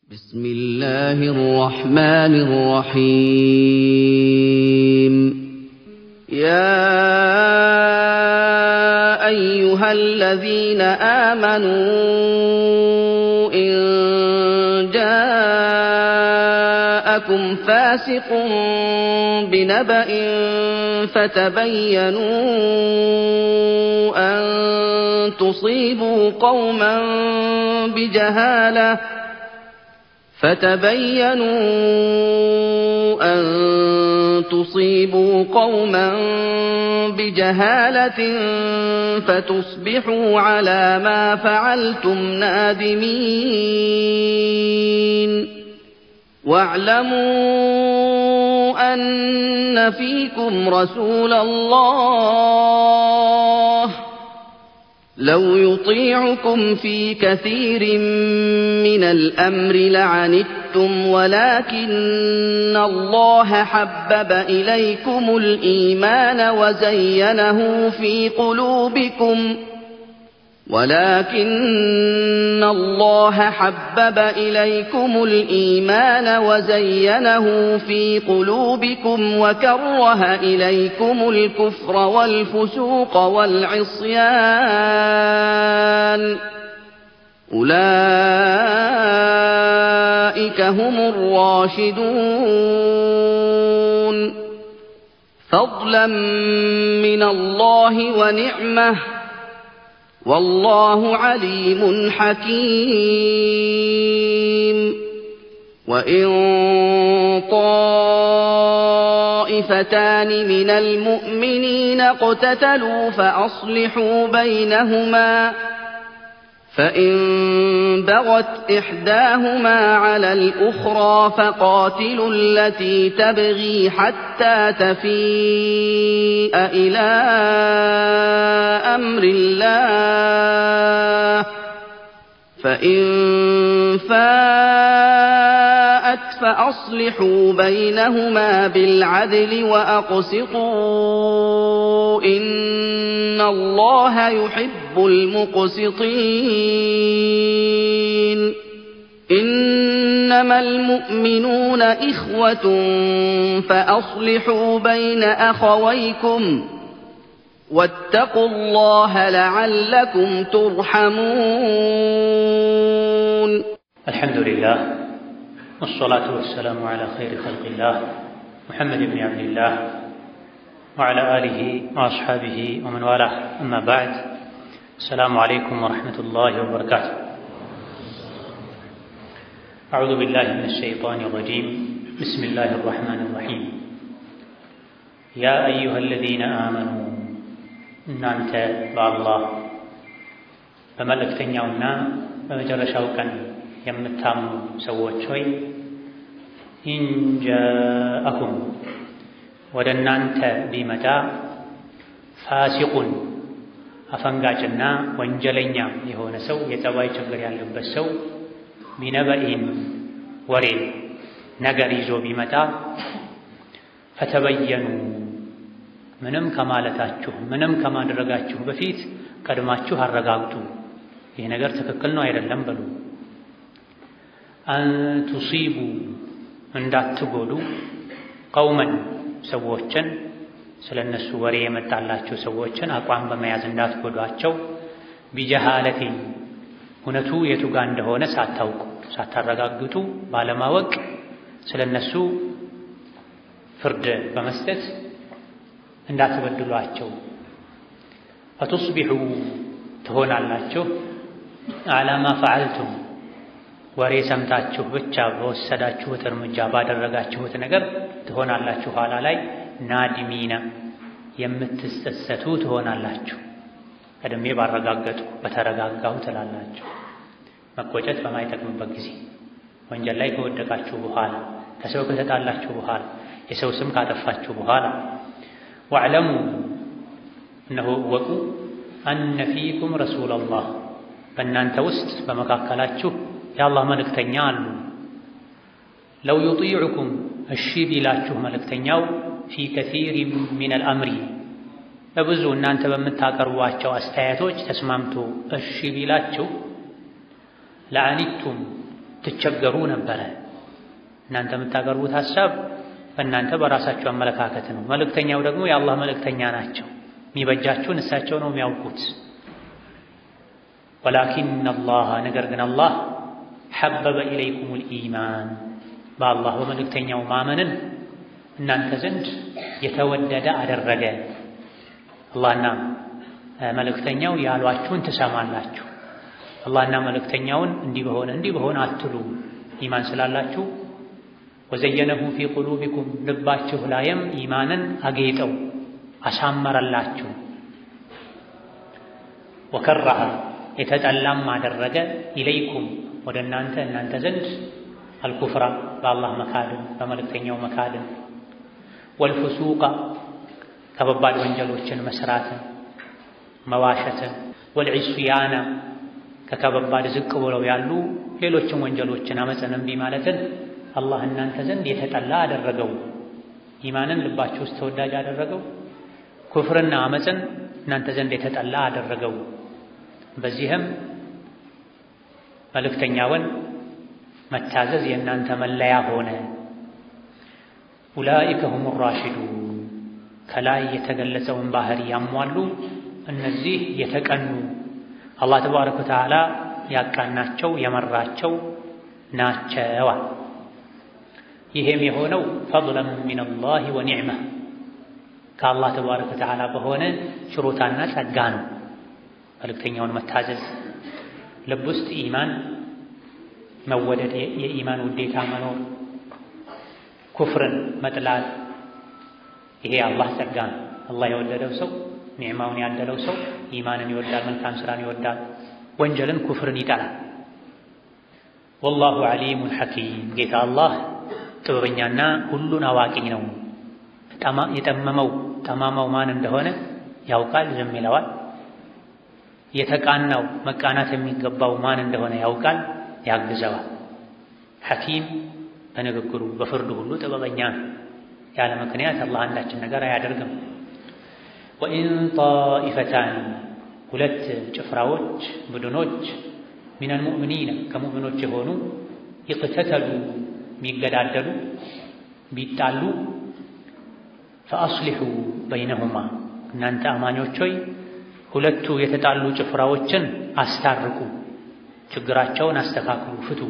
بسم الله الرحمن الرحيم يا أيها الذين آمنوا إن جاءكم فاسق بنبأ فتبينوا أن تصيبوا قوما بجهاله فتبينوا أن تصيبوا قوما بجهالة فتصبحوا على ما فعلتم نادمين واعلموا أن فيكم رسول الله لو يطيعكم في كثير من الأمر لعنتم ولكن الله حبب إليكم الإيمان وزينه في قلوبكم ولكن الله حبب إليكم الإيمان وزينه في قلوبكم وكره إليكم الكفر والفسوق والعصيان أولئك هم الراشدون فضلا من الله ونعمه والله عليم حكيم وإن طائفتان من المؤمنين اقتتلوا فأصلحوا بينهما فإن بغت إحداهما على الأخرى فقاتلوا التي تبغي حتى تفيء إلى أمر الله فإن فاءت فأصلحوا بينهما بالعدل وأقسطوا إن الله يحب المقسطين إنما المؤمنون إخوة فأصلحوا بين أخويكم واتقوا الله لعلكم ترحمون الحمد لله والصلاة والسلام على خير خلق الله محمد بن عبد الله وعلى آله وأصحابه ومن والاه أما بعد السلام عليكم ورحمة الله وبركاته أعوذ بالله من الشيطان الرجيم بسم الله الرحمن الرحيم يا أيها الذين آمنوا እናንተ በአላህ በመልእክተኛውና በመጨረሻው ቀን የምታምኑ ሰዎች ሆይ ኢንጃአኩም ወደ እናንተ ቢመጣ ፋሲቁን አፈንጋጭና ወንጀለኛ የሆነ ሰው የጠባይ ችግር ያለበት ሰው ቢነበኢን ወሬ ነገር ይዞ ቢመጣ ፈተበየኑ ምንም ከማለታችሁ ምንም ከማድረጋችሁ በፊት ቀድማችሁ አረጋግጡ። ይህ ነገር ትክክል ነው አይደለም በሉ። አንቱሲቡ እንዳትጎዱ ቀውመን ሰዎችን ስለ እነሱ ወሬ የመጣላቸው ሰዎችን አቋም በመያዝ እንዳትጎዷቸው ቢጀሃለቴ እውነቱ የቱ ጋር እንደሆነ ሳታውቁ ሳታረጋግጡ ባለማወቅ ስለ እነሱ ፍርድ በመስጠት እንዳትበድሏቸው ፈቱስቢሑ ትሆናላችሁ አላማ ፈዓልቱም ወሬ ሰምታችሁ ብቻ በወሰዳችሁት እርምጃ ባደረጋችሁት ነገር ትሆናላችሁ ኋላ ላይ ናድሚና የምትጸጸቱ ትሆናላችሁ። ቀድሜ ባረጋገጡ በተረጋጋሁ ትላላችሁ። መቆጨት በማይጠቅምበት ጊዜ ወንጀል ላይ ከወደቃችሁ በኋላ ከሰው ከተጣላችሁ በኋላ የሰው ስም ካጠፋችሁ በኋላ ዋዕለሙ እነሆ እወቁ አነ ፊኩም ረሱለላህ በእናንተ ውስጥ በመካከላችሁ የአላህ መልእክተኛ አሉ። ለው ዩጢዑኩም እሺ ቢላችሁ መልእክተኛው ፊ ከሲር ሚነል አምሪ በብዙ እናንተ በምታቀርቧቸው አስተያየቶች ተስማምቶ እሺ ቢላችሁ ለአኒቱም ትቸገሩ ነበረ። እናንተ የምታቀርቡት ሐሳብ በእናንተ በራሳችሁ አመለካከት ነው። መልእክተኛው ደግሞ የአላህ መልእክተኛ ናቸው። የሚበጃችሁን እሳቸው ነው የሚያውቁት። ወላኪን አላህ ነገር ግን አላህ ሐበበ ኢለይኩሙል ኢማን በአላህ በመልእክተኛው ማመንን እናንተ ዘንድ የተወደደ አደረገ። አላህና መልእክተኛው ያሏችሁን ትሰማላችሁ። አላህና መልእክተኛውን እንዲህ በሆነ እንዲህ በሆነ አትሉ። ኢማን ስላላችሁ ወዘየነሁ ፊ ቁሉቢኩም ልባችሁ ላይም ኢማንን አጌጠው አሳመረላችሁ። ወከረሃ የተጠላም አደረገ ኢለይኩም ወደ እናንተ እናንተ ዘንድ አልኩፍራ በአላህ መካድን በመልእክተኛው መካድን ወልፍሱቃ ከባባድ ወንጀሎችን መስራትን መዋሸትን ወልዒስያና ከከባባድ ዝቅ ብለው ያሉ ሌሎችን ወንጀሎችን አመፅን እምቢ ማለትን አላህ እናንተ ዘንድ የተጠላ አደረገው። ኢማንን ልባችሁ ውስጥ ተወዳጅ አደረገው። ኩፍርና አመፅን እናንተ ዘንድ የተጠላ አደረገው። በዚህም መልእክተኛውን መታዘዝ የእናንተ መለያ ሆነ። ኡላኢከ ሁሙ ራሽዱን ከላይ የተገለጸውን ባህሪ ያሟሉ እነዚህ የተቀኑ አላህ ተባረከ ወተዓላ ያቃናቸው የመራቸው ናቸዋል። ይሄም የሆነው ፈድለን ሚነላሂ ወኒዕማ ከአላህ ተባረከ ወተዓላ በሆነ ችሮታና ጸጋ ነው። መልእክተኛውን መታዘዝ ልብ ውስጥ ኢማን መወደድ፣ የኢማን ውዴታ መኖር፣ ኩፍርን መጥላት፣ ይሄ አላህ ጸጋ ነው። አላህ የወደደው ሰው ኒዕማውን ያደለው ሰው ኢማንን ይወዳል፣ መልካም ስራን ይወዳል፣ ወንጀልን ኩፍርን ይጠላል። ወላሁ ዓሊሙን ሐኪም ጌታ አላህ ጥበበኛና ሁሉን አዋቂ ነው። የጠመመው ጠማማው ማን እንደሆነ ያውቃል፣ ዝም ይለዋል። የተቃናው መቃናት የሚገባው ማን እንደሆነ ያውቃል፣ ያግዘዋል። ሐኪም በንግግሩ በፍርዱ ሁሉ ጥበበኛ ነው። ያለ ምክንያት አላህ አንዳችን ነገር አያደርግም። ወኢን ጣኢፈታን ሁለት ጭፍራዎች ቡድኖች ሚነል ሙእሚኒነ ከሙእሚኖች የሆኑ ይቅተተሉ ቢገዳደሉ ቢጣሉ ፈአስሊሑ በይነሁማ እናንተ አማኞች ሆይ ሁለቱ የተጣሉ ጭፍራዎችን አስታርቁ፣ ችግራቸውን አስተካክሉ፣ ፍቱ።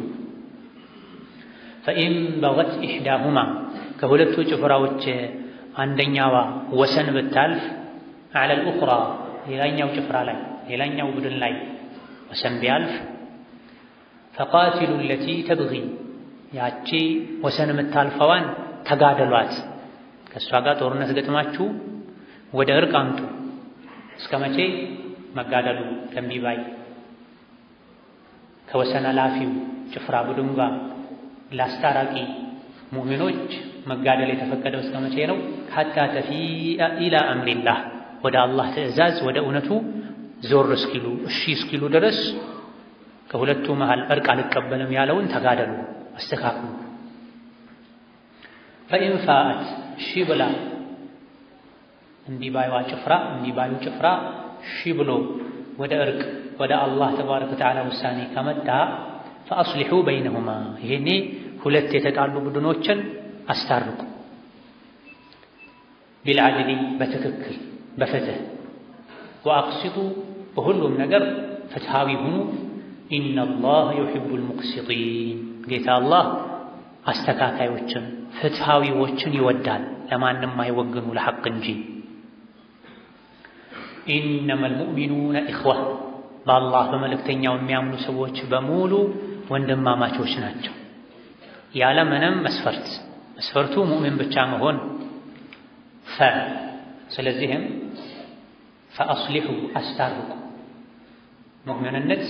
ፈኢን በገት ኢሕዳሁማ ከሁለቱ ጭፍራዎች አንደኛዋ ወሰን ብታልፍ ዐለል ኡኽራ ሌላኛው ጭፍራ ላይ ሌላኛው ቡድን ላይ ወሰን ቢያልፍ ፈቃቲሉ ለቲ ተብጊ ያቺ ወሰን የምታልፈዋን ተጋደሏት። ከእሷ ጋር ጦርነት ገጥማችሁ ወደ እርቅ አምጡ። እስከ መቼ መጋደሉ ከእምቢ ባይ ከወሰን አላፊው ጭፍራ ቡድን ጋር ለአስታራቂ ሙእሚኖች መጋደል የተፈቀደው እስከ መቼ ነው? ሐታ ተፊአ ኢላ አምሪላህ ወደ አላህ ትዕዛዝ ወደ እውነቱ ዞር እስኪሉ እሺ እስኪሉ ድረስ ከሁለቱ መሃል እርቅ አልቀበልም ያለውን ተጋደሉ፣ አስተካክሉ። ፈኢን ፋአት እሺ ብላ እምቢ ባይዋ ጭፍራ እምቢ ባዩ ጭፍራ እሺ ብሎ ወደ እርቅ ወደ አላህ ተባረከ ወተዓላ ውሳኔ ከመጣ ፈአስሊሑ በይነሁማ ይሄኔ ሁለት የተጣሉ ቡድኖችን አስታርቁ። ቢልዓድሊ በትክክል በፍትህ ወአቅሲጡ በሁሉም ነገር ፍትሃዊ ሁኑ። ኢነላህ ዩሒቡል ሙቅሲጢን ጌታ አላህ አስተካካዮችን ፍትሃዊዎችን ይወዳል፣ ለማንም አይወግኑ ለሐቅ እንጂ። ኢነመል ሙእሚኑነ ኢኽዋ በአላህ በመልእክተኛው የሚያምኑ ሰዎች በሙሉ ወንድማማቾች ናቸው ያለ ምንም መስፈርት። መስፈርቱ ሙእሚን ብቻ መሆን ፈ ስለዚህም ፈአስሊሑ አስታርቁ። ሙእሚንነት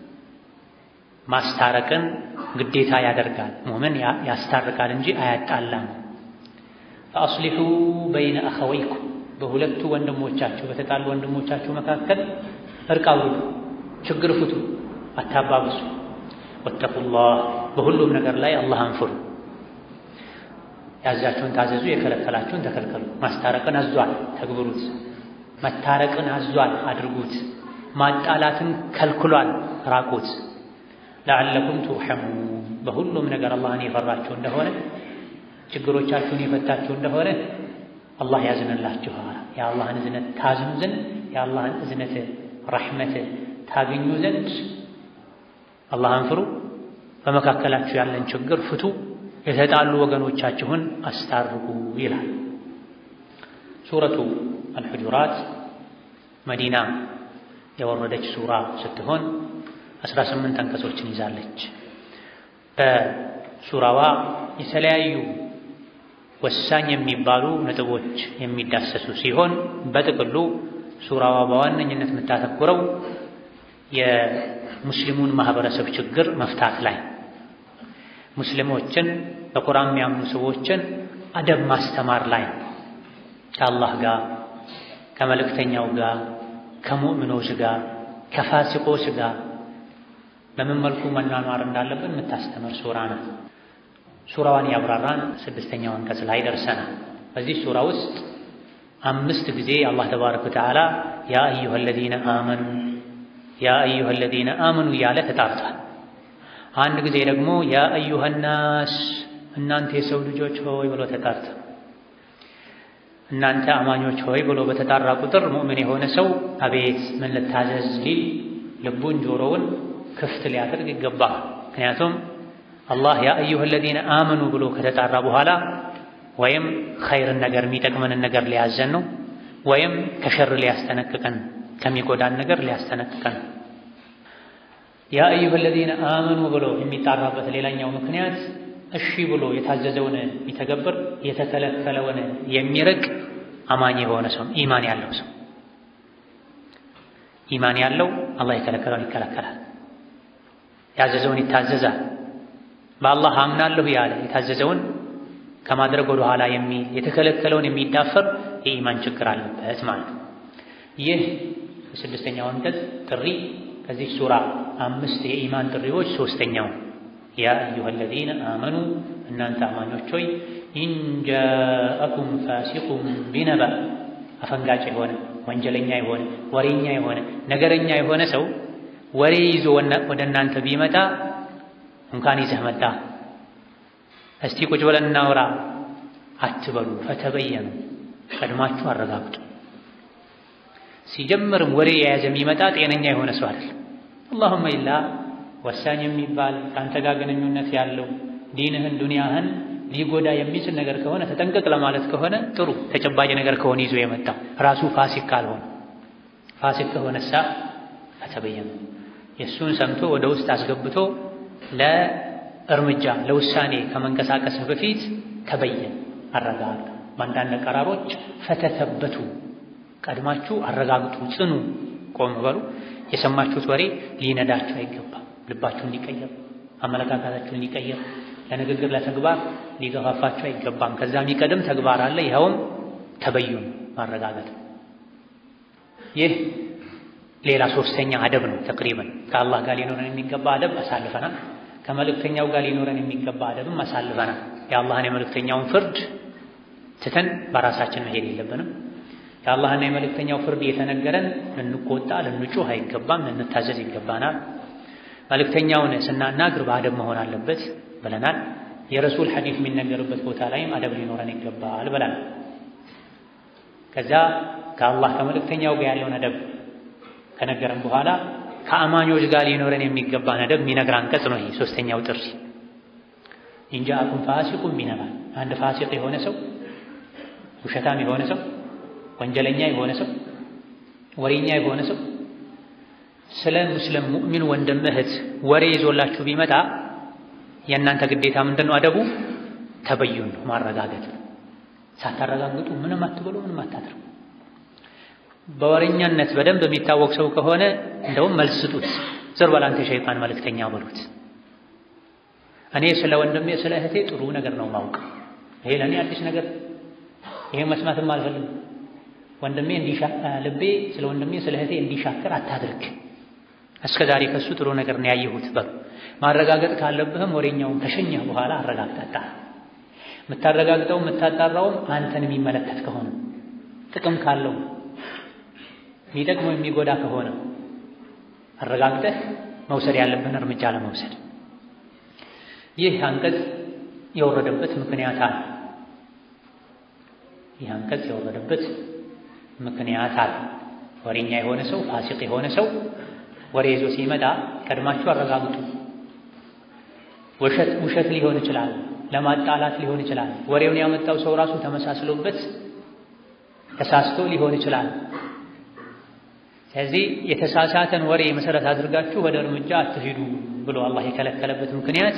ማስታረቅን ግዴታ ያደርጋል። ሙእሚን ያስታርቃል እንጂ አያጣላም። ፈአስሊሑ በይነ አኸወይኩም በሁለቱ ወንድሞቻችሁ በተጣሉ ወንድሞቻችሁ መካከል እርቅ አውርዱ፣ ችግር ፍቱ፣ አታባብሱ። ወተቁላህ በሁሉም ነገር ላይ አላህን ፍሩ። ያዛችሁን ታዘዙ፣ የከለከላችሁን ተከልከሉ። ማስታረቅን አዟል፣ ተግብሩት። መታረቅን አዟል፣ አድርጉት። ማጣላትን ከልክሏል፣ ራቁት። ለዓለኩም ቱርሐሙን በሁሉም ነገር አላህን የፈራችሁ እንደሆነ ችግሮቻችሁን የፈታችሁ እንደሆነ አላህ ያዝንላችኋል። የአላህን እዝነት ታዝኑ ዘንድ የአላህን እዝነት ረሕመት ታገኙ ዘንድ አላህን ፍሩ፣ በመካከላችሁ ያለን ችግር ፍቱ፣ የተጣሉ ወገኖቻችሁን አስታርቁ ይላል። ሱረቱ አልሑጁራት መዲና የወረደች ሱራ ስትሆን አስራ ስምንት አንቀጾችን ይዛለች። በሱራዋ የተለያዩ ወሳኝ የሚባሉ ነጥቦች የሚዳሰሱ ሲሆን በጥቅሉ ሱራዋ በዋነኝነት የምታተኩረው የሙስሊሙን ማህበረሰብ ችግር መፍታት ላይ ሙስሊሞችን በቁርአን የሚያምኑ ሰዎችን አደብ ማስተማር ላይ ከአላህ ጋር ከመልእክተኛው ጋር ከሙእምኖች ጋር ከፋሲቆች ጋር በምን መልኩ መኗኗር እንዳለብን የምታስተምር ሱራ ናት። ሱራዋን ያብራራን ስድስተኛው አንቀጽ ላይ ደርሰናል። በዚህ ሱራ ውስጥ አምስት ጊዜ አላህ ተባረከ ወተዓላ ያ አዩሃ አለዚነ አመኑ ያ አዩሃ አለዚነ አመኑ እያለ ተጣርቷል። አንድ ጊዜ ደግሞ ያ አዩሃ ናስ እናንተ የሰው ልጆች ሆይ ብሎ ተጣርቷል። እናንተ አማኞች ሆይ ብሎ በተጣራ ቁጥር ሙእምን የሆነ ሰው አቤት ምን ልታዘዝ ሊል ልቡን ጆሮውን ክፍት ሊያደርግ ይገባል። ምክንያቱም አላህ ያ አዩሃ አለዚነ አመኑ ብሎ ከተጣራ በኋላ ወይም ኸይርን ነገር የሚጠቅመንን ነገር ሊያዘን ነው፣ ወይም ከሸር ሊያስጠነቅቀን ከሚጎዳን ነገር ሊያስጠነቅቀን። ያ አዩሃ አለዚነ አመኑ ብሎ የሚጣራበት ሌላኛው ምክንያት እሺ ብሎ የታዘዘውን የሚተገብር የተከለከለውን የሚርቅ አማኝ የሆነ ሰው ኢማን ያለው ሰው ኢማን ያለው አላህ የከለከለውን ይከለከላል፣ ያዘዘውን ይታዘዛል። በአላህ አምናለሁ ያለ የታዘዘውን ከማድረግ ወደ ኋላ የሚል የተከለከለውን የሚዳፈር የኢማን ችግር አለበት ማለት ነው። ይህ የስድስተኛው አንቀጽ ጥሪ ከዚህ ሱራ አምስት የኢማን ጥሪዎች ሶስተኛው ያ አዩሃ አለዚነ አመኑ እናንተ አማኞች ሆይ ኢንጃአኩም ፋሲቁም ቢነበ አፈንጋጭ የሆነ ወንጀለኛ የሆነ ወሬኛ የሆነ ነገረኛ የሆነ ሰው ወሬ ይዞ ወደ እናንተ ቢመጣ እንኳን ይዘህ መጣ እስቲ ቁጭ ብለን እናውራ አትበሉ። ፈተበየኑ ቀድማችሁ አረጋግጡ። ሲጀምርም ወሬ የያዘ የሚመጣ ጤነኛ የሆነ ሰው አይደለም። አላሁመ ኢላ ወሳኝ የሚባል ከአንተ ጋር ግንኙነት ያለው ዲንህን ዱንያህን ሊጎዳ የሚችል ነገር ከሆነ ተጠንቀቅ ለማለት ከሆነ ጥሩ ተጨባጭ ነገር ከሆነ ይዞ የመጣው ራሱ ፋሲክ ካልሆነ ፋሲክ ከሆነሳ ፈተበየኑ የእሱን ሰምቶ ወደ ውስጥ አስገብቶ ለእርምጃ ለውሳኔ ከመንቀሳቀስህ በፊት ተበየን አረጋግጥ። በአንዳንድ ቀራሮች ፈተተበቱ ቀድማችሁ አረጋግጡ፣ ጽኑ፣ ቆም በሉ። የሰማችሁት ወሬ ሊነዳችሁ አይገባም። ልባችሁን ሊቀይር፣ አመለካከታችሁን ሊቀይር፣ ለንግግር ለተግባር ሊገፋፋችሁ አይገባም። ከዛ የሚቀድም ተግባር አለ። ይኸውም ተበዩን ማረጋገጥ። ይህ ሌላ ሶስተኛ አደብ ነው። ተቅሪበን ከአላህ ጋር ሊኖረን የሚገባ አደብ አሳልፈናል። ከመልእክተኛው ጋር ሊኖረን የሚገባ አደብም አሳልፈናል። የአላህን የመልእክተኛውን ፍርድ ትተን በራሳችን መሄድ የለብንም። የአላህና የመልእክተኛው ፍርድ እየተነገረን ልንቆጣ፣ ልንጩህ አይገባም፣ ልንታዘዝ ይገባናል። መልእክተኛውን ስናናግር በአደብ መሆን አለበት ብለናል። የረሱል ሐዲስ የሚነገርበት ቦታ ላይም አደብ ሊኖረን ይገባል ብለናል። ከዛ ከአላህ ከመልእክተኛው ጋር ያለውን አደብ ከነገረን በኋላ ከአማኞች ጋር ሊኖረን የሚገባን አደብ የሚነግር አንቀጽ ነው። ይሄ ሶስተኛው ጥሪ ኢንጃአኩም ፋሲቁን ቢነበ አንድ ፋሲቅ የሆነ ሰው ውሸታም የሆነ ሰው ወንጀለኛ የሆነ ሰው ወሬኛ የሆነ ሰው ስለ ሙስሊም ሙእሚን ወንድም እህት ወሬ ይዞላችሁ ቢመጣ የእናንተ ግዴታ ምንድን ነው? አደቡ ተበዩን ነው፣ ማረጋገጥ ነው። ሳታረጋግጡ ምንም አትበሉ፣ ምንም አታድርጉ። በወሬኛነት በደንብ የሚታወቅ ሰው ከሆነ እንደውም መልስ ስጡት። ዝር በል አንተ የሸይጣን መልእክተኛ በሉት። እኔ ስለ ወንድሜ ስለ እህቴ ጥሩ ነገር ነው ማውቅ። ይሄ ለእኔ አዲስ ነገር፣ ይሄ መስማትም አልፈልግም። ወንድሜ ልቤ ስለ ወንድሜ ስለ እህቴ እንዲሻከር አታድርግ። እስከ ዛሬ ከሱ ጥሩ ነገር ነው ያየሁት በሉ። ማረጋገጥ ካለብህም ወሬኛውን ከሸኘህ በኋላ አረጋግጣጣ። የምታረጋግጠው የምታጣራውም አንተን የሚመለከት ከሆነ ጥቅም ካለው የሚጠቅመው የሚጎዳ ከሆነ አረጋግጠህ መውሰድ ያለብህን እርምጃ ለመውሰድ ይህ አንቀጽ የወረደበት ምክንያት አለ። ይህ አንቀጽ የወረደበት ምክንያት አለ። ወሬኛ የሆነ ሰው ፋሲቅ የሆነ ሰው ወሬ ይዞ ሲመጣ ቀድማችሁ አረጋግጡ። ውሸት ውሸት ሊሆን ይችላል፣ ለማጣላት ሊሆን ይችላል። ወሬውን ያመጣው ሰው ራሱ ተመሳስሎበት ተሳስቶ ሊሆን ይችላል። ስለዚህ የተሳሳተን ወሬ መሰረት አድርጋችሁ ወደ እርምጃ አትሂዱ ብሎ አላህ የከለከለበት ምክንያት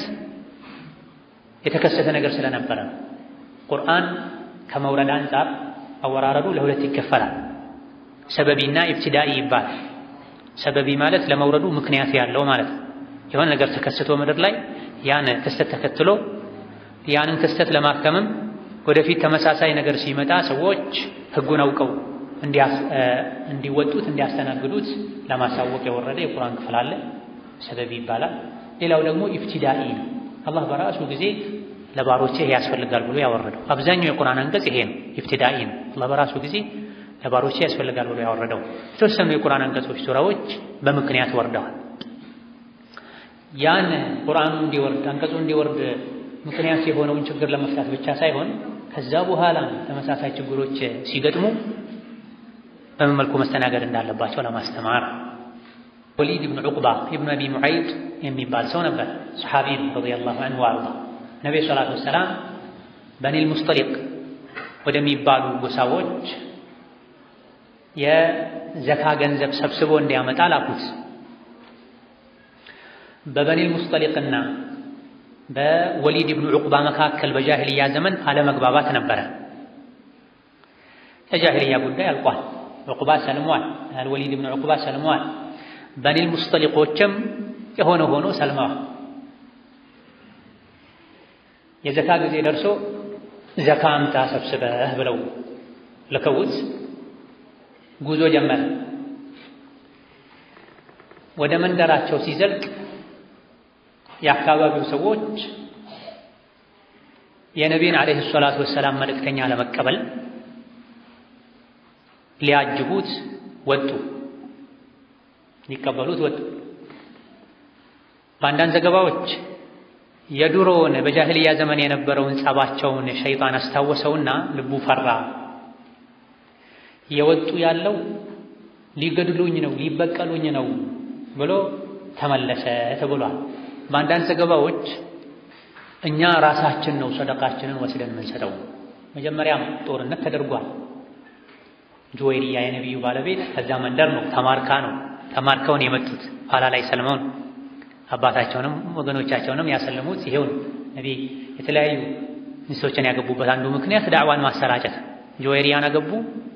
የተከሰተ ነገር ስለነበረ ነው። ቁርአን ከመውረድ አንጻር አወራረዱ ለሁለት ይከፈላል። ሰበቢና ኢብትዳኢ ይባላል። ሰበቢ ማለት ለመውረዱ ምክንያት ያለው ማለት ነው። የሆነ ነገር ተከስቶ ምድር ላይ ያን ክስተት ተከትሎ ያንን ክስተት ለማከምም ወደፊት ተመሳሳይ ነገር ሲመጣ ሰዎች ሕጉን አውቀው እንዲወጡት እንዲያስተናግዱት ለማሳወቅ የወረደ የቁርአን ክፍል አለ። ሰበቢ ይባላል። ሌላው ደግሞ ኢብትዳኢ ነው። አላህ በራሱ ጊዜ ለባሮቼ ይሄ ያስፈልጋል ብሎ ያወረደው አብዛኛው የቁርአን አንቀጽ ይሄ ነው፣ ኢብትዳኢ ነው። አላህ በራሱ ጊዜ ለባሮቼ ያስፈልጋል ብሎ ያወረደው። የተወሰኑ የቁርአን አንቀጾች ሱራዎች በምክንያት ወርደዋል። ያን ቁርአኑ እንዲወርድ አንቀጹ እንዲወርድ ምክንያት የሆነውን ችግር ለመፍታት ብቻ ሳይሆን ከዛ በኋላ ተመሳሳይ ችግሮች ሲገጥሙ በምን መልኩ መስተናገድ እንዳለባቸው ለማስተማር ወሊድ ብን ዑቅባ ኢብኑ አቢ ሙዐይጥ የሚባል ሰው ነበር። ሰሓቢ ረዲየላሁ ዐንሁ ወአርዳ ነቢ ሰላቱ ወሰላም በኒል ሙስጠሊቅ ወደሚባሉ ጎሳዎች የዘካ ገንዘብ ሰብስቦ እንዲያመጣ ላኩት። በበኒል ሙስጠሊቅና በወሊድ ብኑ ዑቅባ መካከል በጃሂልያ ዘመን አለመግባባት ነበረ። የጃሂልያ ጉዳይ አልቋል። ዑቅባ ሰልሟል። አልወሊድ ብኑ ዑቅባ ሰልሟል። በኒል ሙስጠሊቆችም የሆነ ሆኖ ሰልመዋል። የዘካ ጊዜ ደርሶ ዘካ አምጣ ሰብስበህ ብለው ልከውት ጉዞ ጀመረ። ወደ መንደራቸው ሲዘልቅ የአካባቢው ሰዎች የነቢይን ዓለይሂ ሰላቱ ወሰላም መልእክተኛ ለመቀበል ሊያጅቡት ወጡ፣ ሊቀበሉት ወጡ። በአንዳንድ ዘገባዎች የድሮውን በጃሂልያ ዘመን የነበረውን ጸባቸውን ሸይጣን አስታወሰውና ልቡ ፈራ። የወጡ ያለው ሊገድሉኝ ነው ሊበቀሉኝ ነው ብሎ ተመለሰ ተብሏል። በአንዳንድ ዘገባዎች እኛ ራሳችን ነው ሰደቃችንን ወስደን የምንሰጠው። መጀመሪያም ጦርነት ተደርጓል። ጁወይሪያ የነቢዩ ባለቤት ከዛ መንደር ነው ተማርካ ነው ተማርከውን የመጡት ኋላ ላይ ሰልመው ነው አባታቸውንም ወገኖቻቸውንም ያሰለሙት ይሄው ነው። ነቢይ የተለያዩ ሚስቶችን ያገቡበት አንዱ ምክንያት ዳዕዋን ማሰራጨት። ጁወይሪያን አገቡ።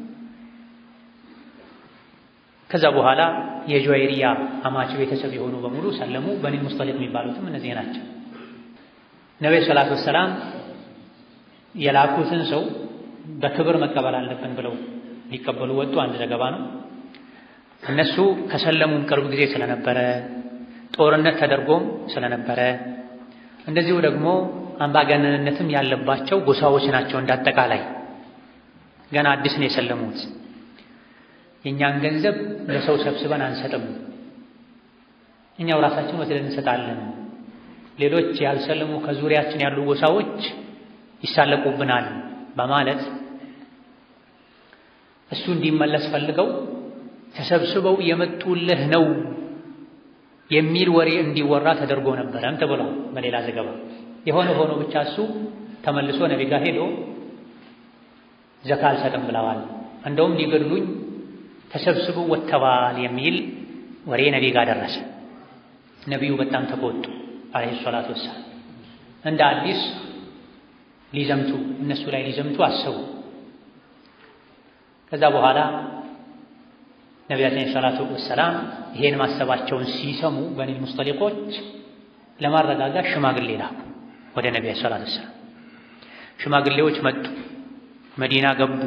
ከዛ በኋላ የጁወይሪያ አማች ቤተሰብ የሆኑ በሙሉ ሰለሙ። በኒል ሙስጠሊቅ የሚባሉትም እነዚህ ናቸው። ነቢዩ ሰላቱ ወሰላም የላኩትን ሰው በክብር መቀበል አለብን ብለው ሊቀበሉ ወጡ። አንድ ዘገባ ነው። እነሱ ከሰለሙም ቅርብ ጊዜ ስለነበረ ጦርነት ተደርጎም ስለነበረ እንደዚሁ ደግሞ አምባገነንነትም ያለባቸው ጎሳዎች ናቸው። እንዳጠቃላይ ገና አዲስ ነው የሰለሙት። የእኛን ገንዘብ ለሰው ሰብስበን አንሰጥም፣ እኛው ራሳችን ወስደን እንሰጣለን። ሌሎች ያልሰለሙ ከዙሪያችን ያሉ ጎሳዎች ይሳለቁብናል በማለት እሱ እንዲመለስ ፈልገው ተሰብስበው የመጡልህ ነው የሚል ወሬ እንዲወራ ተደርጎ ነበረም ተብሏል በሌላ ዘገባ። የሆነ ሆኖ ብቻ እሱ ተመልሶ ነቢ ጋር ሄዶ ዘካ አልሰጥም ብለዋል፣ እንደውም ሊገድሉኝ ተሰብስበው ወጥተዋል የሚል ወሬ ነቢ ጋር ደረሰ። ነቢዩ በጣም ተቆጡ አለይሂ ሰላቱ ወሰላም። እንደ አዲስ ሊዘምቱ እነሱ ላይ ሊዘምቱ አሰቡ። ከዛ በኋላ ነቢያችን ሰላቱ ወሰላም ይሄን ማሰባቸውን ሲሰሙ በኒል ሙስጠሊቆች ለማረጋጋት ሽማግሌ ላኩ ወደ ነቢያ ሰላቱ ወሰላም። ሽማግሌዎች መጡ፣ መዲና ገቡ።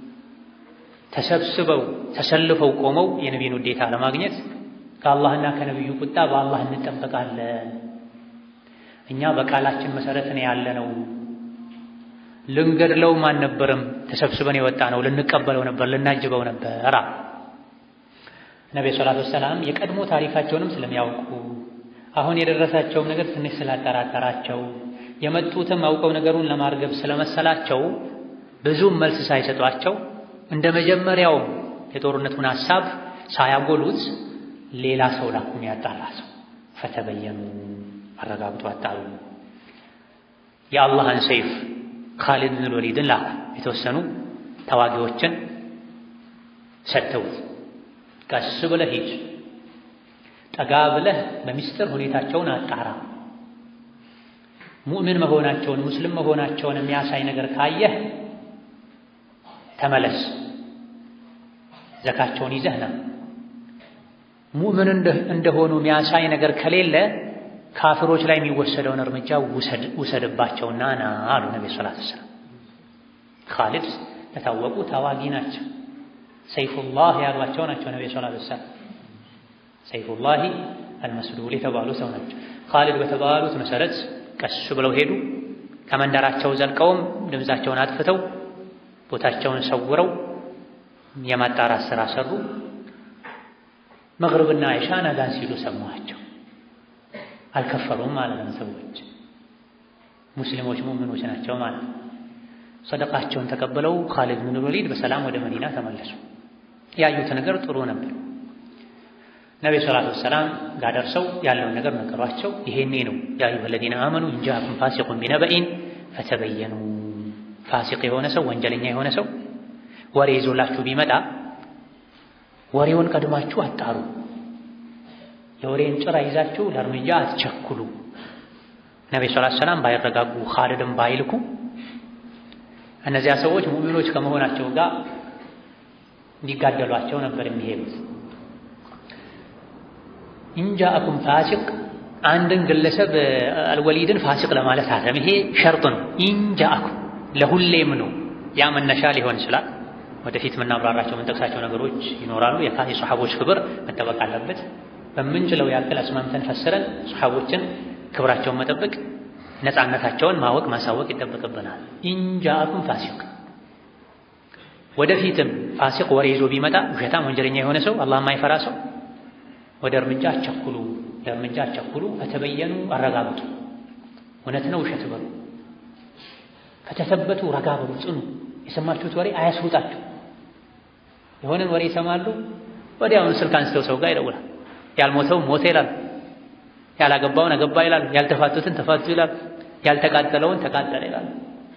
ተሰብስበው ተሰልፈው ቆመው የነቢይን ውዴታ ለማግኘት ከአላህና ከነቢዩ ቁጣ በአላህ እንጠበቃለን። እኛ በቃላችን መሰረት ነው ያለነው። ልንገድለውም አልነበረም ተሰብስበን የወጣ ነው። ልንቀበለው ነበር፣ ልናጅበው ነበር። ነቢ ሰላቱ ወሰላም የቀድሞ ታሪካቸውንም ስለሚያውቁ አሁን የደረሳቸውም ነገር ትንሽ ስላጠራጠራቸው የመጡትም አውቀው ነገሩን ለማርገብ ስለመሰላቸው ብዙም መልስ ሳይሰጧቸው እንደ መጀመሪያውም የጦርነቱን ሐሳብ ሳያጎሉት ሌላ ሰው ላኩ፣ የሚያጣራ ሰው። ፈተበየኑ አረጋግጦ አጣሩ። የአላህን ሰይፍ ካሊድ ብን ወሊድን ላኩ። የተወሰኑ ተዋጊዎችን ሰጥተውት ቀስ ብለህ ሂድ፣ ጠጋ ብለህ በሚስጥር ሁኔታቸውን አጣራ። ሙእምን መሆናቸውን ሙስሊም መሆናቸውን የሚያሳይ ነገር ካየህ ተመለስ፣ ዘካቸውን ይዘህ ና። ሙእምን እንደሆኑ የሚያሳይ ነገር ከሌለ ካፍሮች ላይ የሚወሰደውን እርምጃ ውሰድባቸውና ና አሉ ነቢ ሰለላሁ ዐለይሂ ወሰለም። ካሊድ የታወቁ ታዋጊ ናቸው። ሰይፉላህ ያሏቸው ናቸው ነቢ ሰለላሁ ዐለይሂ ወሰለም። ሰይፉላሂ አልመስሉል የተባሉ ሰው ናቸው። ካሊድ በተባሉት መሰረት ቀስ ብለው ሄዱ። ከመንደራቸው ዘልቀውም ድምፃቸውን አጥፍተው ቦታቸውን ሰውረው የማጣራት ሥራ ሰሩ። መግሪብና ኢሻን አዛን ሲሉ ሰማቸው። አልከፈሩም ማለት ነው። ሰዎች ሙስሊሞች ሙእሚኖች ናቸው ማለት ነው። ሰደቃቸውን ተቀብለው ካሊድ ብን ወሊድ በሰላም ወደ መዲና ተመለሱ። ያዩት ነገር ጥሩ ነበር። ነቢዩ ሰላቱ ወሰላም ጋር ደርሰው ያለውን ነገር ነገሯቸው። ይሄኔ ነው ያ አዩሀ ለዚነ አመኑ ኢንጃአኩም ፋሲቁን ቢነበኢን ፈተበየኑ። ፋሲቅ የሆነ ሰው ወንጀለኛ የሆነ ሰው ወሬ ይዞላችሁ ቢመጣ ወሬውን ቀድማችሁ አጣሩ። የወሬን ጭራ ይዛችሁ ለእርምጃ አትቸኩሉ። ነቢዩ ሰላቱ ወሰላም ባይረጋጉ ካሊድን ባይልኩ እነዚያ ሰዎች ሙእሚኖች ከመሆናቸው ጋር እንዲጋደሏቸው ነበር የሚሄዱት። ኢንጃአኩም ፋሲቅ አንድን ግለሰብ አልወሊድን ፋሲቅ ለማለት አለም። ይሄ ሸርጥ ነው። ኢንጃአኩም ለሁሌም ነው። ያ መነሻ ሊሆን ይችላል። ወደፊት የምናብራራቸው የምንጠቅሳቸው ነገሮች ይኖራሉ። የሰሓቦች ክብር መጠበቅ አለበት። በምንችለው ያክል አስማምተን ፈስረን ሰሓቦችን ክብራቸውን መጠበቅ፣ ነፃነታቸውን ማወቅ ማሳወቅ ይጠበቅብናል። ኢንጃአኩም ፋሲቅ ወደፊትም ፋሲቅ ወሬ ይዞ ቢመጣ ውሸታም ወንጀለኛ የሆነ ሰው አላህ የማይፈራ ሰው ወደ እርምጃ አቸኩሉ፣ ለእርምጃ አቸኩሉ። ፈተበየኑ አረጋግጡ። እውነት ነው ውሸት በሉ። ከተሰበቱ ረጋ በሉ፣ ጽኑ። የሰማችሁት ወሬ አያስውጣችሁ። የሆነን ወሬ ይሰማሉ፣ ወዲያውኑ ስልክ አንስተው ሰው ጋር ይደውላል። ያልሞተው ሞተ ይላሉ፣ ያላገባውን አገባ ይላሉ፣ ያልተፋቱትን ተፋቱ ይላሉ፣ ያልተቃጠለውን ተቃጠለ ይላሉ።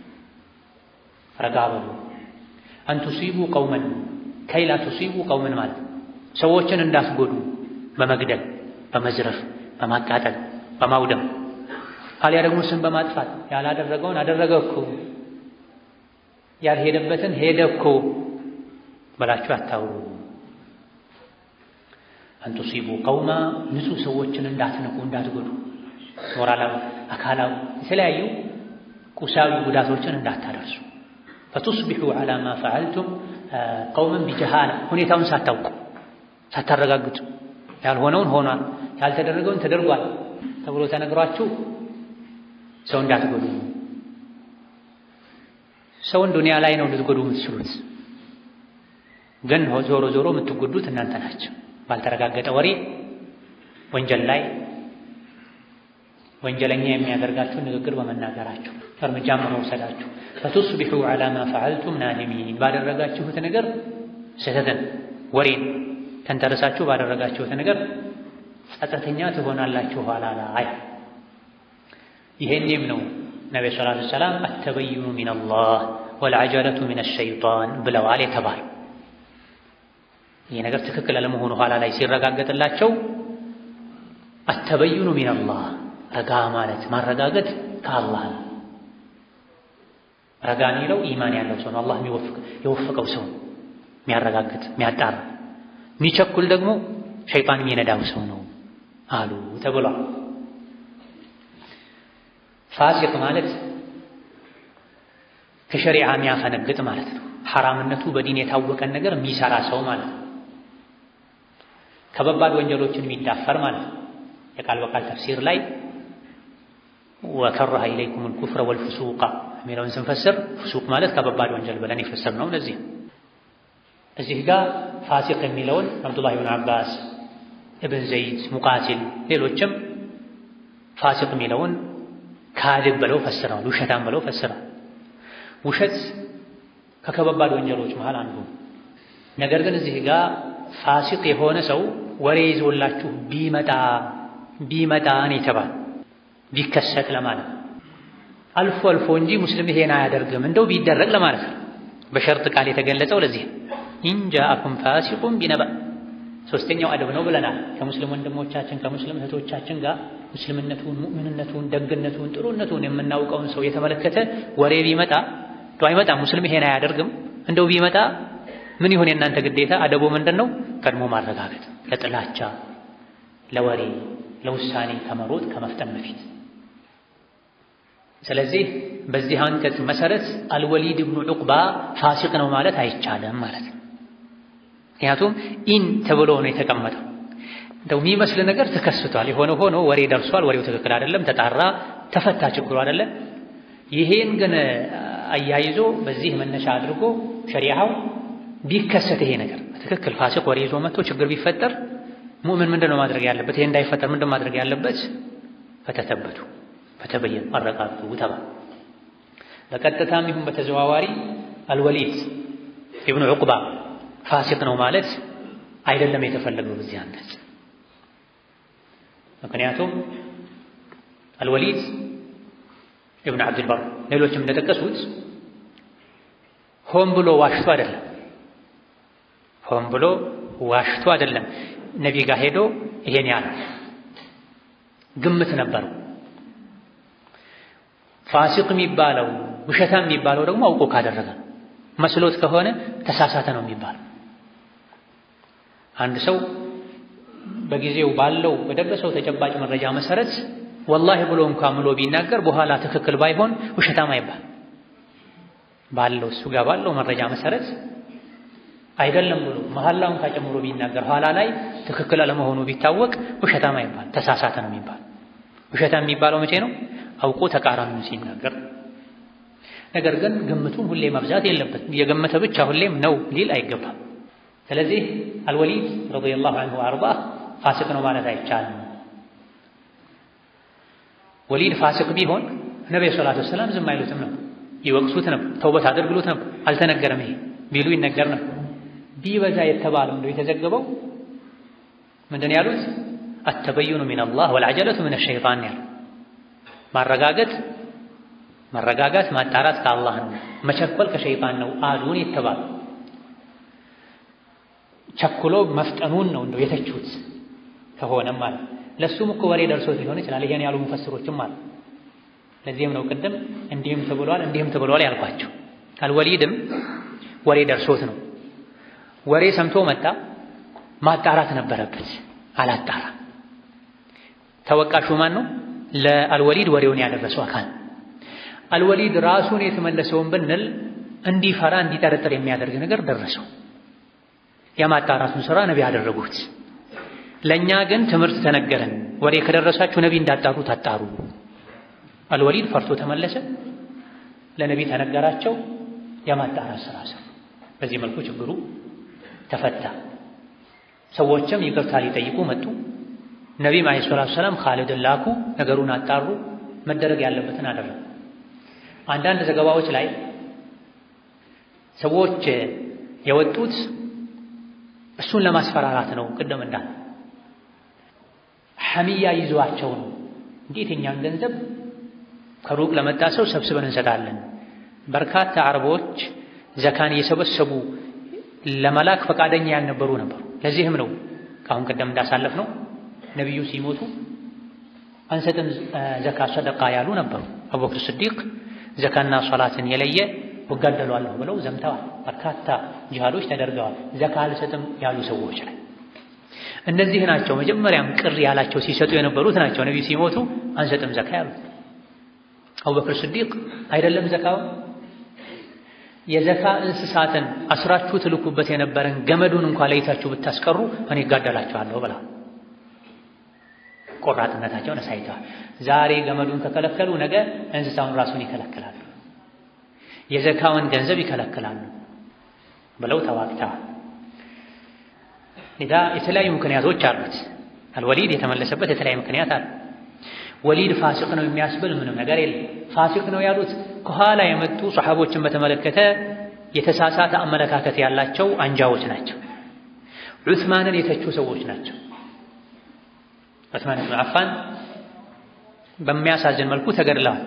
ረጋ በሉ። አን ቱሲቡ ቀውመን ከይላ ቱሲቡ ቀውመን ማለት ሰዎችን እንዳትጎዱ በመግደል በመዝረፍ በማቃጠል በማውደም አልያ ደግሞ ስም በማጥፋት ያላደረገውን አደረገ እኮ ያልሄደበትን ሄደ እኮ በላችሁ አታውሩ። አንቱሲቡ ቀውማ ንጹህ ሰዎችን እንዳትነኩ እንዳትጎዱ፣ ሞራላዊ፣ አካላዊ የተለያዩ ቁሳዊ ጉዳቶችን እንዳታደርሱ። ፈቱስቢሑ ዐላ ማ ፈዐልቱም ቀውመን ቢጀሃላ ሁኔታውን ሳታውቁ ሳታረጋግጡ ያልሆነውን ሆኗል ያልተደረገውን ተደርጓል ተብሎ ተነግሯችሁ ሰው እንዳትጎዱ። ሰውን ዱንያ ላይ ነው ልትጎዱ የምትችሉት፣ ግን ዞሮ ዞሮ የምትጎዱት እናንተ ናቸው። ባልተረጋገጠ ወሬ ወንጀል ላይ ወንጀለኛ የሚያደርጋችሁ ንግግር በመናገራችሁ እርምጃ በመውሰዳችሁ ፈቱስቢሑ ዐላ ማ ፈዐልቱም ናዲሚን ባደረጋችሁት ነገር ስህተትን ወሬን ተንተረሳችሁ ባደረጋችሁት ነገር ጸጸተኛ ትሆናላችሁ ኋላ ላይ። ይሄንም ነው ነቢዩ ሰለላሁ ዐለይሂ ወሰለም አተበይኑ ሚነላህ ወልዐጀለቱ ሚነ ሸይጣን ብለዋል የተባለ ይህ ነገር ትክክል አለመሆኑ ኋላ ላይ ሲረጋገጥላቸው አተበይኑ ሚነላህ ረጋ ማለት ማረጋገጥ ከአላህ ነው። ረጋ የሚለው ኢማን ያለው ሰው ነው። አላህ የወፈቀው ሰው የሚያረጋግጥ የሚያጣራ የሚቸኩል ደግሞ ሸይጣን የሚነዳው ሰው ነው አሉ ተብሏል። ፋሲቅ ማለት ከሸሪዓ የሚያፈነግጥ ማለት ነው። ሐራምነቱ በዲን የታወቀን ነገር የሚሰራ ሰው ማለት ነው። ከበባድ ወንጀሎችን የሚዳፈር ማለት ነው። የቃል በቃል ተፍሲር ላይ ወከረሀ ኢለይኩም አልኩፍረ ወልፍሱቃ የሚለውን ስንፈስር ፍሱቅ ማለት ከበባድ ወንጀል ብለን የፈሰር ነው። ለዚህ እዚህ ጋር ፋሲቅ የሚለውን አብዱላህ ብን አባስ፣ እብን ዘይድ፣ ሙቃቲል ሌሎችም ፋሲቅ የሚለውን ካድብ ብለው ፈስረዋል፣ ውሸታም ብለው ፈስረዋል። ውሸት ከከባድ ወንጀሎች መሃል አንዱ። ነገር ግን እዚህ ጋር ፋሲቅ የሆነ ሰው ወሬ ይዞላችሁ ቢመጣ ቢመጣ ነው የተባለ ቢከሰት ለማለት አልፎ አልፎ እንጂ ሙስሊም ይሄን አያደርግም እንደው ቢደረግ ለማለት ነው። በሸርጥ ቃል የተገለጸው ለዚህ ኢንጃአኩም ፋሲቁን ቢነበ ሶስተኛው አደብ ነው ብለናል። ከሙስሊም ወንድሞቻችን ከሙስሊም እህቶቻችን ጋር ሙስልምነቱን፣ ሙእምንነቱን፣ ደግነቱን፣ ጥሩነቱን የምናውቀውን ሰው የተመለከተ ወሬ ቢመጣ ዶ አይመጣም ሙስሊም ይሄን አያደርግም እንደው ቢመጣ ምን ይሁን የእናንተ ግዴታ? አደቡ ምንድን ነው? ቀድሞ ማረጋገጥ ለጥላቻ ለወሬ ለውሳኔ ከመሮጥ ከመፍጠን በፊት ስለዚህ በዚህ አንቀጽ መሰረት አልወሊድ ብኑ ዑቅባ ፋሲቅ ነው ማለት አይቻልም ማለት ነው። ምክንያቱም ኢን ተብሎ ነው የተቀመጠው። እንደው የሚመስል ነገር ተከስቷል፣ የሆነ ሆኖ ወሬ ደርሷል፣ ወሬው ትክክል አይደለም፣ ተጣራ፣ ተፈታ ችግሩ አይደለም። ይሄን ግን አያይዞ በዚህ መነሻ አድርጎ ሸሪዓው ቢከሰት ይሄ ነገር ትክክል ፋሲቅ ወሬ ይዞ መጥቶ ችግር ቢፈጠር ሙእምን ምንድን ነው ማድረግ ያለበት? ይሄ እንዳይፈጠር ምንድን ማድረግ ያለበት? ፈተተበቱ ፈተበየኑ አረጋግጡ ተባለ። በቀጥታም ይሁን በተዘዋዋሪ አልወሊድ ኢብኑ ዑቅባ ፋሲቅ ነው ማለት አይደለም የተፈለገው በዚህ አንቀጽ። ምክንያቱም አልወሊድ ኢብኑ ዓብድልበር ሌሎችም እንደጠቀሱት ሆን ብሎ ዋሽቶ አይደለም፣ ሆን ብሎ ዋሽቶ አይደለም። ነቢ ጋር ሄዶ ይሄን ያለ ግምት ነበረው። ፋሲቅ የሚባለው ውሸታም የሚባለው ደግሞ አውቆ ካደረገ መስሎት ከሆነ ተሳሳተ ነው የሚባለው። አንድ ሰው በጊዜው ባለው በደረሰው ተጨባጭ መረጃ መሰረት ወላሂ ብሎ እንኳን ምሎ ቢናገር በኋላ ትክክል ባይሆን ውሸታም አይባል። ባለው እሱ ጋር ባለው መረጃ መሰረት አይደለም ብሎ መሐላውን ካጨምሮ ቢናገር ኋላ ላይ ትክክል አለመሆኑ ቢታወቅ ውሸታም አይባል፣ ተሳሳተ ነው የሚባል። ውሸታም የሚባለው መቼ ነው? አውቆ ተቃራኒውን ሲናገር። ነገር ግን ግምቱን ሁሌ መብዛት የለበትም። የገመተ ብቻ ሁሌም ነው ሊል አይገባም። ስለዚህ አልወሊድ ረዲየላሁ ዐንሁ ወአርዳህ ፋሲቅ ነው ማለት አይቻልም። ወሊድ ፋሲቅ ቢሆን ነብዩ ሰለላሁ ዐለይሂ ወሰለም ዝም አይሉትም ነበር፣ ይወቅሱት ነበር፣ ተውበት አድርግሉት ነበር። አልተነገረም ይሄ ቢሉ ይነገር ነበር። ቢበዛ የተባለው እንደው የተዘገበው ምንድን ያሉት አተበዩኑ ሚነላህ ወልዐጀለቱ ሚነ ሸይጣን ያሉ ማረጋገጥ መረጋጋት ማጣራት ከአላህ ነው፣ መቸኮል ከሸይጣን ነው አሉን የተባሉ ቸኩሎ መፍጠኑን ነው እንደው የተቹት ከሆነም ማለት ለሱም እኮ ወሬ ደርሶት ሊሆን ይችላል። ይሄን ያሉ ሙፈስሮችም አሉ። ለዚህም ነው ቅድም እንዲህም ተብሏል እንዲህም ተብሏል ያልኳቸው። አልወሊድም ወሬ ደርሶት ነው። ወሬ ሰምቶ መጣ፣ ማጣራት ነበረበት፣ አላጣራ። ተወቃሹ ማን ነው? ለአልወሊድ ወሬውን ያደረሰው አካል። አልወሊድ ራሱን የተመለሰውን ብንል እንዲፈራ እንዲጠረጥር የሚያደርግ ነገር ደረሰው። የማጣራቱን ስራ ነቢ ያደረጉት። ለእኛ ግን ትምህርት ተነገረን። ወሬ ከደረሳችሁ ነቢ እንዳጣሩ ታጣሩ። አልወሊድ ፈርቶ ተመለሰ። ለነቢ ተነገራቸው። የማጣራት ስራ ሰሩ። በዚህ መልኩ ችግሩ ተፈታ። ሰዎችም ይቅርታ ሊጠይቁ መጡ። ነቢም ዓለይሂ ሰላቱ ሰላም ኻሊድን ላኩ። ነገሩን አጣሩ። መደረግ ያለበትን አደረጉ። አንዳንድ ዘገባዎች ላይ ሰዎች የወጡት እሱን ለማስፈራራት ነው። ቅድም እንዳል ሐሚያ ይዟቸው ነው። እንዴት የኛን ገንዘብ ከሩቅ ለመጣ ሰው ሰብስበን እንሰጣለን። በርካታ አረቦች ዘካን እየሰበሰቡ ለመላክ ፈቃደኛ ያልነበሩ ነበሩ። ለዚህም ነው ከአሁን ቀደም እንዳሳለፍ ነው ነቢዩ ሲሞቱ አንሰጥም ዘካ ሰደቃ ያሉ ነበሩ። አቡበክር ስዲቅ ዘካና ሶላትን የለየ እጋደሏለሁ ብለው ዘምተዋል። በርካታ ጂሃዶች ተደርገዋል። ዘካ አልሰጥም ያሉ ሰዎች ላይ እነዚህ ናቸው መጀመሪያም ቅር ያላቸው ሲሰጡ የነበሩት ናቸው። ነቢዩ ሲሞቱ አንሰጥም ዘካ ያሉት አቡበክር ስዲቅ አይደለም ዘካው የዘካ እንስሳትን አስራችሁ ትልኩበት የነበረን ገመዱን እንኳን ለይታችሁ ብታስቀሩ እኔ እጋደላችኋለሁ ብላ ቆራጥነታቸውን አሳይተዋል። ዛሬ ገመዱን ከከለከሉ ነገ እንስሳውን ራሱን ይከለክላሉ፣ የዘካውን ገንዘብ ይከለክላሉ ብለው ተዋግተዋል። ሌላ የተለያዩ ምክንያቶች አሉት። አልወሊድ የተመለሰበት የተለያዩ ምክንያት አለ። ወሊድ ፋሲቅ ነው የሚያስብል ምንም ነገር የለም። ፋሲቅ ነው ያሉት ከኋላ የመጡ ሰሓቦችን በተመለከተ የተሳሳተ አመለካከት ያላቸው አንጃዎች ናቸው። ዑስማንን የተቹ ሰዎች ናቸው። ዑስማን ብን አፋን በሚያሳዝን መልኩ ተገድለዋል።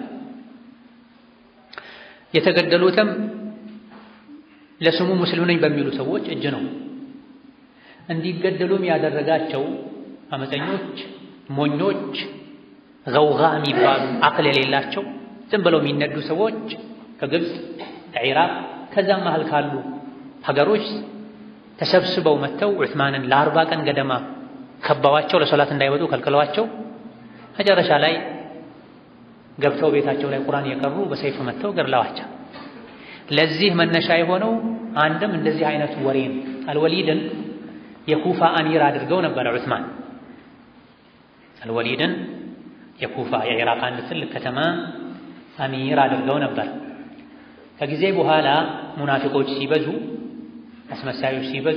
የተገደሉትም ለስሙ ሙስሊም ነኝ በሚሉ ሰዎች እጅ ነው። እንዲገደሉም ያደረጋቸው አመፀኞች፣ ሞኞች፣ ገውጋ የሚባሉ አቅል የሌላቸው ዝም ብለው የሚነዱ ሰዎች ከግብፅ ከኢራቅ ከዛም መሃል ካሉ ሀገሮች ተሰብስበው መጥተው ዑስማንን ለአርባ ቀን ገደማ ከበዋቸው ለሶላት እንዳይወጡ ከልክለዋቸው መጨረሻ ላይ ገብተው ቤታቸው ላይ ቁርአን እየቀሩ በሰይፍ መጥተው ገድለዋቸው። ለዚህ መነሻ የሆነው አንድም እንደዚህ አይነት ወሬ ነው። አልወሊድን የኩፋ አሚር አድርገው ነበረ ዑስማን። አልወሊድን የኩፋ የኢራቅ አንድ ትልቅ ከተማ አሚር አድርገው ነበር። ከጊዜ በኋላ ሙናፊቆች ሲበዙ፣ አስመሳዮች ሲበዙ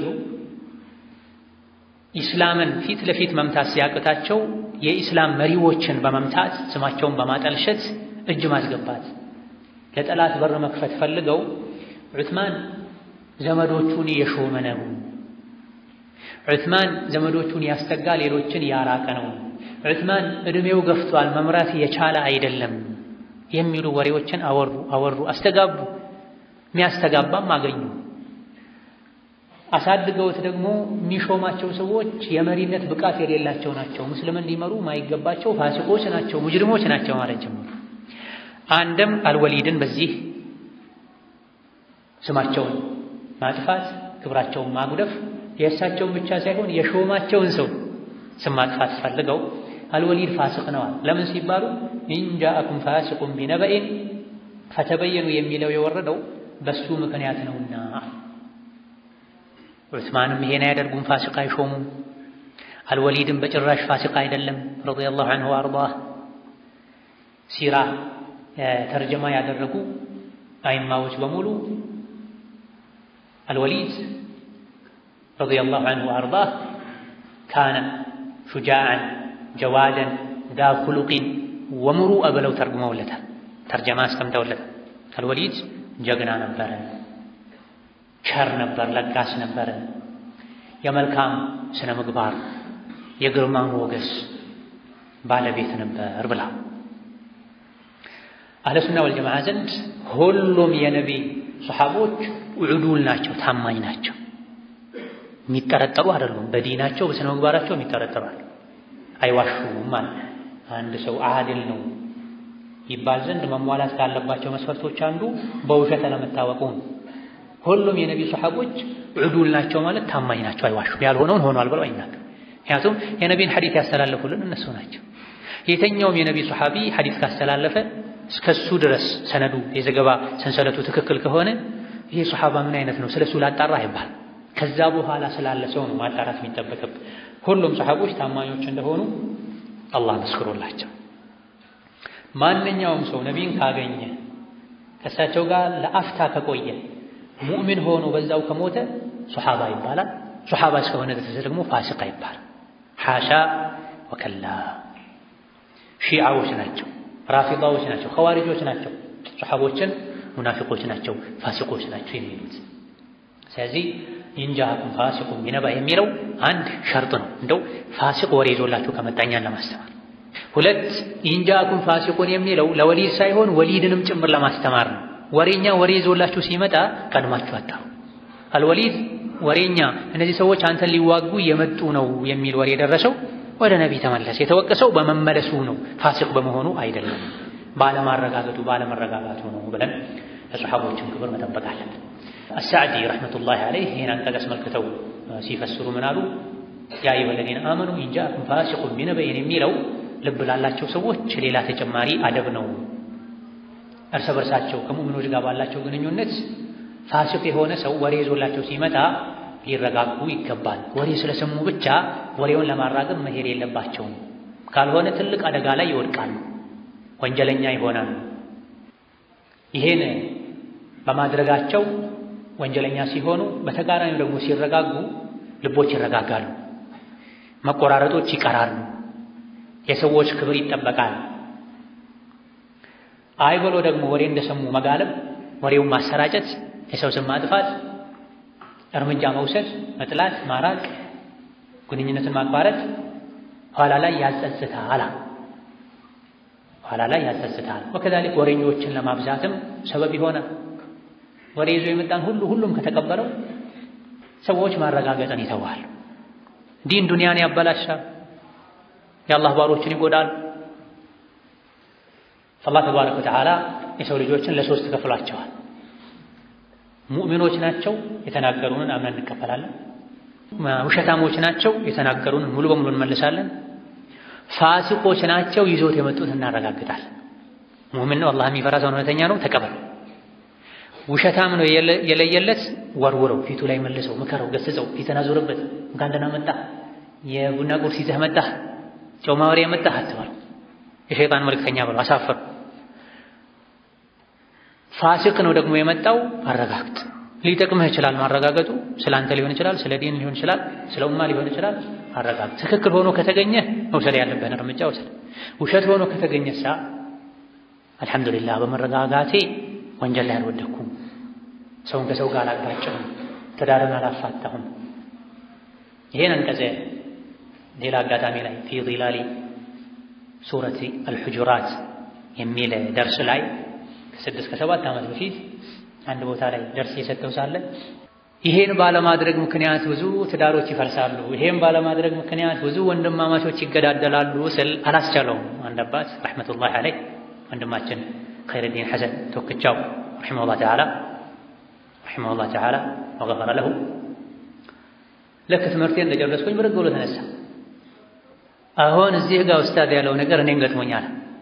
ኢስላምን ፊት ለፊት መምታት ሲያቅታቸው የኢስላም መሪዎችን በመምታት ስማቸውን በማጠልሸት እጅ ማስገባት ለጠላት በር መክፈት ፈልገው ዑስማን ዘመዶቹን የሾመ ነው፣ ዑስማን ዘመዶቹን ያስጠጋ ሌሎችን ያራቀ ነው፣ ዑስማን ዕድሜው ገፍቷል መምራት የቻለ አይደለም የሚሉ ወሬዎችን አወሩ አወሩ አስተጋቡ። የሚያስተጋባም አገኙ። አሳድገውት ደግሞ የሚሾማቸው ሰዎች የመሪነት ብቃት የሌላቸው ናቸው፣ ሙስሊምን ሊመሩ ማይገባቸው ፋሲቆች ናቸው፣ ሙጅሪሞች ናቸው ማለት ጀመሩ። አንድም አልወሊድን በዚህ ስማቸውን ማጥፋት፣ ክብራቸውን ማጉደፍ፣ የእሳቸውን ብቻ ሳይሆን የሾማቸውን ሰው ስም ማጥፋት ፈልገው አልወሊድ ፋሲቅ ነዋል። ለምን ሲባሉ ኢንጃአኩም ፋሲቁን ቢነበኢን ፈተበየኑ የሚለው የወረደው በሱ ምክንያት ነውና ዑስማንም ይሄን አያደርጉም፣ ፋሲቅ አይሾሙም። አልወሊድም በጭራሽ ፋሲቅ አይደለም ረዲየላሁ ዐንሁ ወአርዳህ። ሲራ ተርጀማ ያደረጉ አይማዎች በሙሉ አልወሊድ ረዲየላሁ ዐንሁ ወአርዳህ ካነ ሹጃዐን ጀዋደን ዳ ኩሉቂን ወሙሩአ ብለው ተርጉመውለታል። ተርጀማ አስቀምጠውለታል። አልወሊድ ጀግና ነበረ ቸር ነበር፣ ለጋስ ነበረ፣ የመልካም ስነ ምግባር የግርማ ሞገስ ባለቤት ነበር ብላ አህለ ሱና ወልጀማዓ ዘንድ ሁሉም የነቢ ሰሓቦች ዑዱል ናቸው፣ ታማኝ ናቸው፣ የሚጠረጠሩ አይደሉም። በዲናቸው በስነ ምግባራቸው የሚጠረጠሩ አሉ፣ አይዋሹም ማለት አንድ ሰው አድል ነው ይባል ዘንድ መሟላት ካለባቸው መስፈርቶች አንዱ በውሸት አለመታወቁ ነው። ሁሉም የነቢ ሰሓቦች ዑዱል ናቸው ማለት ታማኝ ናቸው፣ አይዋሹም። ያልሆነውን ሆኗል ብለው አይናገር። ምክንያቱም የነቢን ሐዲት ያስተላለፉልን እነሱ ናቸው። የተኛውም የነቢ ሰሓቢ ሐዲት ካስተላለፈ እስከሱ ድረስ ሰነዱ የዘገባ ሰንሰለቱ ትክክል ከሆነ ይሄ ሰሓባ ምን አይነት ነው ስለሱ ላጣራ አይባል። ከዛ በኋላ ስላለ ሰው ነው ማጣራት የሚጠበቅብ። ሁሉም ሰሓቦች ታማኞች እንደሆኑ አላህ መስክሮላቸው ማንኛውም ሰው ነቢን ካገኘ ከእሳቸው ጋር ለአፍታ ከቆየ ሙእሚን ሆኖ በዛው ከሞተ ሶሓባ ይባላል። ሶሓባ እስከሆነ ድረስ ደግሞ ፋሲቅ ይባላል። ሓሻ ወከላ። ሺዓዎች ናቸው፣ ራፊዳዎች ናቸው፣ ኸዋሪጆች ናቸው ሶሓቦችን ሙናፊቆች ናቸው፣ ፋሲቆች ናቸው የሚሉት። ስለዚህ ኢንጃአኩም ፋሲቁን ቢነባ የሚለው አንድ ሸርጥ ነው። እንደው ፋሲቅ ወሬ ይዞላችሁ ከመጣኛን ለማስተማር ሁለት ኢንጃአኩም ፋሲቁን የሚለው ለወሊድ ሳይሆን ወሊድንም ጭምር ለማስተማር ነው። ወሬኛ ወሬ ይዞላችሁ ሲመጣ ቀድማችሁ አታው አልወሊድ ወሬኛ እነዚህ ሰዎች አንተን ሊዋጉ የመጡ ነው የሚል ወሬ የደረሰው ወደ ነቢይ ተመለሰ። የተወቀሰው በመመለሱ ነው፣ ፋሲቅ በመሆኑ አይደለም፣ ባለማረጋገጡ ባለመረጋጋቱ ነው ብለን ለሰሓቦችን ክብር መጠበቅ አለብን። አሳዕዲ ረሕመቱላሂ ዐለይህ ይህን አንቀጽ አስመልክተው ሲፈስሩ ምን አሉ? ያ አዩሀ ለዚነ አመኑ ኢንጃአኩም ፋሲቁን ቢነበኢን የሚለው ልብ ላላቸው ሰዎች ሌላ ተጨማሪ አደብ ነው። እርስ በርሳቸው ከሙእሚኖች ጋር ባላቸው ግንኙነት ፋሲቅ የሆነ ሰው ወሬ ይዞላቸው ሲመጣ ሊረጋጉ ይገባል። ወሬ ስለሰሙ ብቻ ወሬውን ለማራገብ መሄድ የለባቸውም። ካልሆነ ትልቅ አደጋ ላይ ይወድቃሉ፣ ወንጀለኛ ይሆናሉ። ይሄን በማድረጋቸው ወንጀለኛ ሲሆኑ፣ በተቃራኒው ደግሞ ሲረጋጉ ልቦች ይረጋጋሉ፣ መቆራረጦች ይቀራሉ። የሰዎች ክብር ይጠበቃል። አይ ብሎ ደግሞ ወሬ እንደሰሙ መጋለብ፣ ወሬውን ማሰራጨት፣ የሰው ስም ማጥፋት፣ እርምጃ መውሰድ፣ መጥላት፣ ማራቅ፣ ግንኙነትን ማቋረጥ ኋላ ላይ ያጸጽታል። ኋላ ላይ ያጸጽታል። ወከዛሊክ ወሬኞችን ለማብዛትም ሰበብ ይሆናል። ወሬ ይዞ የመጣን ሁሉ ሁሉም ከተቀበለው ሰዎች ማረጋገጥን ይተዋል። ዲን ዱንያን ያበላሻል። የአላህ ባሮችን ይጎዳል። አላህ ተባረከ ወተዓላ የሰው ልጆችን ለሶስት ከፍሏቸዋል። ሙእሚኖች ናቸው፣ የተናገሩንን አምነን እንቀበላለን። ውሸታሞች ናቸው፣ የተናገሩንን ሙሉ በሙሉ እንመልሳለን። ፋሲቆች ናቸው፣ ይዞት የመጡት እናረጋግጣለን። ሙእሚን ነው፣ አላህ የሚፈራ ሰው እውነተኛ ነው፣ ተቀበል። ውሸታም ነው የለየለት፣ ወርውረው፣ ፊቱ ላይ መልሰው፣ ምከረው፣ ገስጸው፣ ፊትን አዙርበት። እንኳን ደህና መጣህ፣ የቡና ቁርስ ይዘህ መጣህ፣ ጨው ማወሪያ መጣህ አትበል። የሸይጣን መልእክተኛ ብለው አሳፈሩ። ፋሲቅ ነው ደግሞ የመጣው አረጋግጥ። ሊጠቅምህ ይችላል ማረጋገጡ፣ ስለ አንተ ሊሆን ይችላል፣ ስለ ዲን ሊሆን ይችላል፣ ስለ ኡማ ሊሆን ይችላል። አረጋግጥ። ትክክል ሆኖ ከተገኘ መውሰድ ያለብህን እርምጃ ውሰድ። ውሸት ሆኖ ከተገኘሳ አልሐምዱሊላህ በመረጋጋቴ ወንጀል ላይ አልወደኩም፣ ሰውን ከሰው ጋር አላጋጨሁም፣ ትዳርን አላፋታሁም። ይሄን አንቀጽ ሌላ አጋጣሚ ላይ ፊ ዚላሊ ሱረት አልሑጁራት የሚል ደርስ ላይ ከስድስት ከሰባት ዓመት በፊት አንድ ቦታ ላይ ደርስ የሰጠው ሳለ ይሄን ባለማድረግ ምክንያት ብዙ ትዳሮች ይፈርሳሉ፣ ይሄን ባለማድረግ ምክንያት ብዙ ወንድማማቾች ይገዳደላሉ ስል አላስቻለውም። አንድ አባት ረሕመቱላሂ ዐለይህ ወንድማችን ኸይረዲን ሐሰን ቶክቻው ረሒመሁላህ ተዓላ ረሒመሁላህ ተዓላ ወገፈረ ለሁ ልክ ትምህርቴን እንደጨረስኩኝ ብድግ ብሎ ተነሳ። አሁን እዚህ ጋር ኡስታዝ ያለው ነገር እኔን ገጥሞኛል።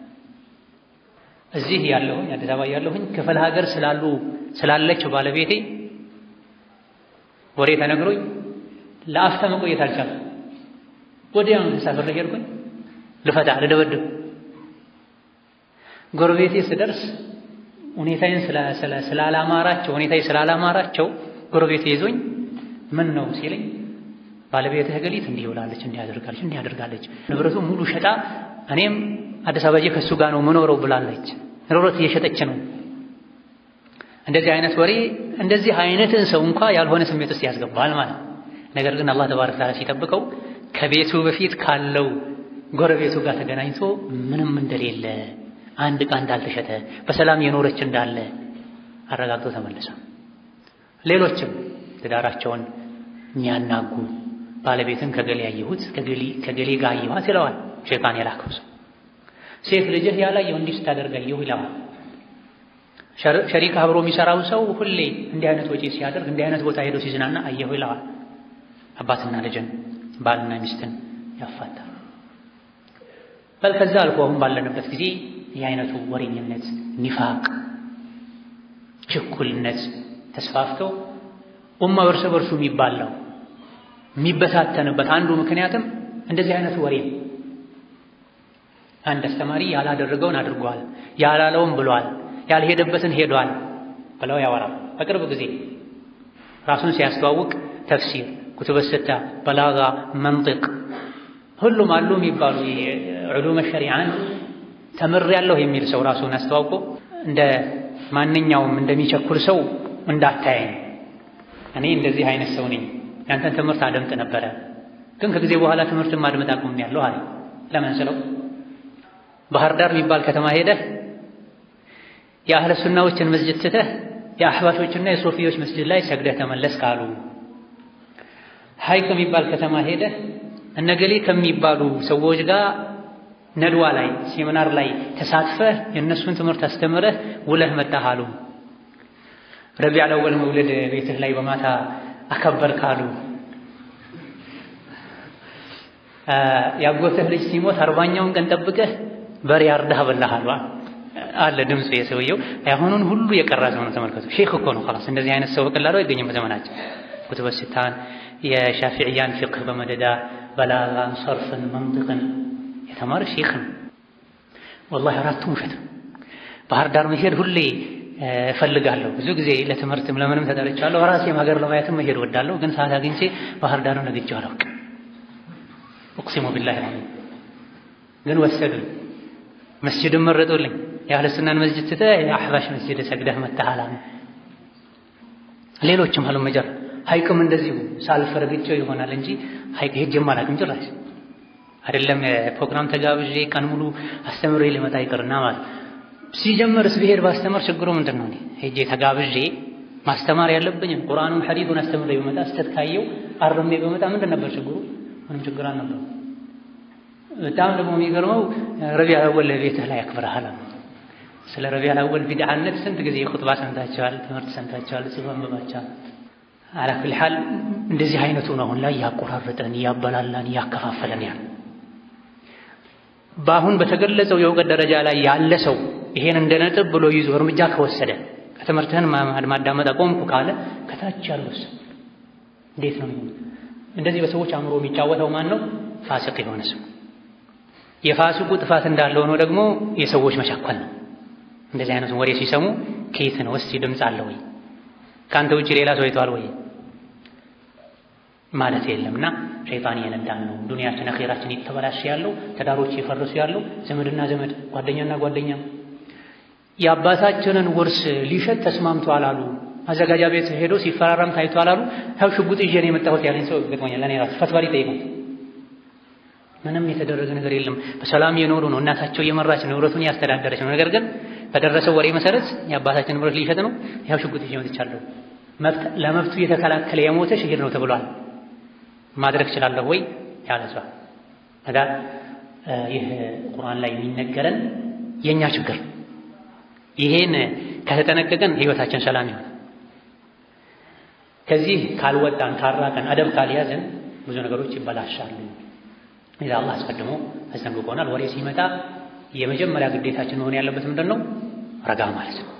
እዚህ ያለሁኝ አዲስ አበባ ያለሁኝ ክፍለ ሀገር ስላሉ ስላለች ባለቤቴ ወሬ ተነግሮኝ ለአፍታ መቆየት አልቻልኩም። ወዲያውኑ ተሳፍሬ ሄድኩኝ ልፈታ ልደበድብ። ጎረቤቴ ስደርስ ሁኔታዬን ስላላማራቸው ሁኔታዬ ስላላማራቸው ጎረቤቴ ይዞኝ ምን ነው ሲለኝ ባለቤትህ ገሊት እንዲህ ብላለች፣ እንዲህ አድርጋለች፣ እንዲህ አድርጋለች፣ ንብረቱ ሙሉ ሸጣ እኔም አዲስ አበባ ከእሱ ጋር ነው ምኖረው ብላለች። ንብረት እየሸጠች ነው። እንደዚህ አይነት ወሬ እንደዚህ አይነትን ሰው እንኳ ያልሆነ ስሜት ውስጥ ያስገባል ማለት። ነገር ግን አላህ ተባረከ ተዓላ ሲጠብቀው ከቤቱ በፊት ካለው ጎረቤቱ ጋር ተገናኝቶ ምንም እንደሌለ አንድ ዕቃ እንዳልተሸጠ በሰላም የኖረች እንዳለ አረጋግጦ ተመለሰ። ሌሎችም ትዳራቸውን የሚያናጉ ባለቤትን ከገሌ ያየሁት ከገሌ ጋር አየኋት ይለዋል ሸይጣን የላከው ሰው። ሴት ልጅህ ያላየው እንዲህ ስታደርግ አየሁ ይለዋል። ሸሪክ አብሮ የሚሰራው ሰው ሁሌ እንዲህ አይነት ወጪ ሲያደርግ እንዲህ አይነት ቦታ ሄዶ ሲዝናና አየሁ ይለዋል። አባትና ልጅን ባልና ሚስትን ያፋታል። በል ከዛ አልፎ አሁን ባለንበት ጊዜ የአይነቱ ወሬኝነት፣ ኒፋቅ፣ ችኩልነት ተስፋፍተው ኡማ እርስ በርሱ የሚባላው የሚበታተንበት አንዱ ምክንያትም እንደዚህ አይነቱ ወሬ ነው። አንድ አስተማሪ ያላደረገውን አድርጓል፣ ያላለውን ብሏል፣ ያልሄደበትን ሄዷል ብለው ያወራል። በቅርብ ጊዜ ራሱን ሲያስተዋውቅ ተፍሲር፣ ኩቱበ ሲታ፣ በላጋ፣ መንጢቅ ሁሉም አሉ የሚባሉ ዑሉመ ሸሪዓን ተምሬያለሁ የሚል ሰው ራሱን አስተዋውቆ እንደ ማንኛውም እንደሚቸኩል ሰው እንዳታየኝ እኔ እንደዚህ አይነት ሰው ነኝ። ያንተን ትምህርት አደምጥ ነበረ፣ ግን ከጊዜ በኋላ ትምህርትን ማድመጥ አቁሜያለሁ አለ። ለምን ስለው ባህር ዳር የሚባል ከተማ ሄደህ የአህለ ሱናዎችን መስጅድ ትተህ የአህባሾችና የሶፊዎች መስጅድ ላይ ሰግደህ ተመለስ ካሉ፣ ሀይቅ የሚባል ከተማ ሄደህ እነገሌ ከሚባሉ ሰዎች ጋር ነድዋ ላይ ሴሚናር ላይ ተሳትፈህ የእነሱን ትምህርት አስተምረህ ውለህ መጣህ አሉ። ረቢዕ አወል መውለድ ቤትህ ላይ በማታ አከበር ካሉ ያጎተህ ልጅ ሲሞት አርባኛውን ቀን ጠብቀህ በሬ አርዳህ በላህ አሉ አለ ድምፁ የሰውየው አሁኑን ሁሉ የቀራ ሰው ነው። ተመልከቱ፣ ሼክ እኮ ነው። ኸላስ እንደዚህ አይነት ሰው በቀላሉ አይገኝም በዘመናችን። ኩቱበ ሲታን የሻፊዕያን ፊቅህ በመደዳ በላጋን፣ ሰርፍን፣ መንጥቅን የተማረ ሼክ ነው። ወላሂ አራቱም ውሸት ነው። ባህር ዳር መሄድ ሁሌ እፈልጋለሁ። ብዙ ጊዜ ለትምህርትም ለምንም ተጠርቻለሁ። ራሴም ሀገር ለማየትም መሄድ ወዳለሁ። ግን ሰዓት አግኝቼ ባህር ዳርን ነግጄው አላውቅም። እቅሲሙ ቢላሂ ነው። ግን ወሰዱኝ። መስጅድን መረጡልኝ። የአህለ ሱናን መስጅድ ትተህ የአሕባሽ መስጅድ ሰግደህ መተሃል። ሌሎችም አሉ መጀር ሐይቅም እንደዚሁ ሳልፍ ረግጬው ይሆናል እንጂ ሐይቅ ሄጄም አላውቅም ጭራሽ አይደለም ፕሮግራም ተጋብዤ ቀን ሙሉ አስተምሬ ሊመጣ ይቅርና ማለት ሲጀምርስ ብሄድ ባስተምር ችግሩ ምንድን ነው? ሄጄ ተጋብዤ ማስተማር ያለብኝም ቁርአኑን ሐዲሱን አስተምሬ በመጣ ስተት ካየው አርሜ በመጣ ምንድን ነበር ችግሩ? ምንም ችግር አልነበረም። በጣም ደግሞ የሚገርመው ረቢዕ አወል ቤትህ ላይ ያክብረሃል። ስለ ረቢዕ አወል ቢድዓነት ስንት ጊዜ ኹጥባ ሰምታችኋል፣ ትምህርት ሰምታችኋል፣ ጽሑፍ አንብባችኋል። አላ ኩሊ ሐል እንደዚህ አይነቱ ነው አሁን ላይ እያቆራረጠን እያበላላን እያከፋፈለን ያለ በአሁን በተገለጸው የእውቀት ደረጃ ላይ ያለ ሰው ይሄን እንደ ነጥብ ብሎ ይዞ እርምጃ ከወሰደ ከትምህርትህን ማዳመጥ አቆምኩ ካለ ከታች ያለው ሰው እንዴት ነው የሚሆነው? እንደዚህ በሰዎች አእምሮ የሚጫወተው ማን ነው? ፋሲቅ የሆነ ሰው። የፋሲቁ ጥፋት እንዳለ ሆኖ ደግሞ የሰዎች መቻኮል ነው። እንደዚህ አይነቱን ወሬ ሲሰሙ ከየት ነው እስቲ ድምፅ አለ ወይ ከአንተ ውጭ ሌላ ሰው አይተዋል ወይ ማለት የለምና ሸይጣን እየነዳን ነው። ዱንያችን አኼራችን እየተበላሸ ያለው ትዳሮች እየፈረሱ ያለው ዘመድና ዘመድ ጓደኛና ጓደኛ የአባታችንን ውርስ ሊሸጥ ተስማምቷል አሉ። ማዘጋጃ ቤት ሄዶ ሲፈራረም ታይቷል አሉ። ያው ሽጉጥ ይዤ ነው የመጣሁት ያለኝ ሰው ገጥሞኛል። ለእኔ ራሱ ፈትዋ ሊጠይቁት ምንም የተደረገ ነገር የለም። በሰላም የኖሩ ነው። እናታቸው እየመራች ንብረቱን እያስተዳደረች ነው። ነገር ግን በደረሰው ወሬ መሰረት የአባታችን ንብረት ሊሸጥ ነው። ያው ሽጉጥ ይዤ መጥቻለሁ። ለመብቱ እየተከላከለ የሞተ ሽሂድ ነው ተብሏል። ማድረግ እችላለሁ ወይ ያለ ሰው ታዲያ ይህ ቁርአን ላይ የሚነገረን የኛ ችግር ይሄን ከተጠነቀቀን ህይወታችን ሰላም ይሆናል። ከዚህ ካልወጣን ካራቀን አደብ ካልያዘን ብዙ ነገሮች ይበላሻሉ። ኢዛ አላህ አስቀድሞ አስጠንቅቆናል። ወሬ ሲመጣ የመጀመሪያ ግዴታችን መሆን ያለበት ምንድን ነው? ረጋ ማለት ነው።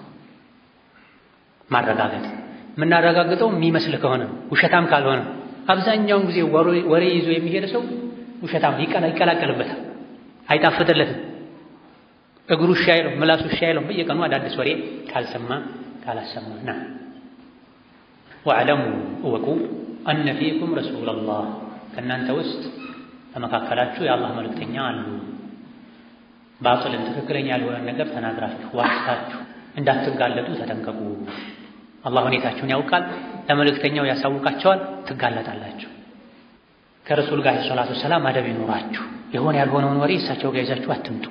ማረጋገጥ የምናረጋግጠው የሚመስል ከሆነ ውሸታም ካልሆነ አብዛኛውን ጊዜ ወሬ ይዞ የሚሄድ ሰው ውሸታም ይቀላቀልበታል፣ አይጣፍጥለትም። እግሩ እሺ አይለው፣ ምላሱ እሺ አይለው። በየቀኑ አዳዲስ ወሬ ካልሰማ ካላሰማ ና ወዕለሙ እወቁ አነ ፊኩም ረሱለላህ ከእናንተ ውስጥ በመካከላችሁ የአላህ መልእክተኛ አሉ። ባጥልን ትክክለኛ ያልሆነ ነገር ተናግራችሁ ዋሽታችሁ እንዳትጋለጡ ተጠንቀቁ። አላህ ሁኔታችሁን ያውቃል፣ ለመልእክተኛው ያሳውቃቸዋል፣ ትጋለጣላችሁ። ከረሱል ጋር ሰላቱ ሰላም አደብ ይኖራችሁ። የሆነ ያልሆነውን ወሬ እሳቸው ጋር ይዛችሁ አትምጡ።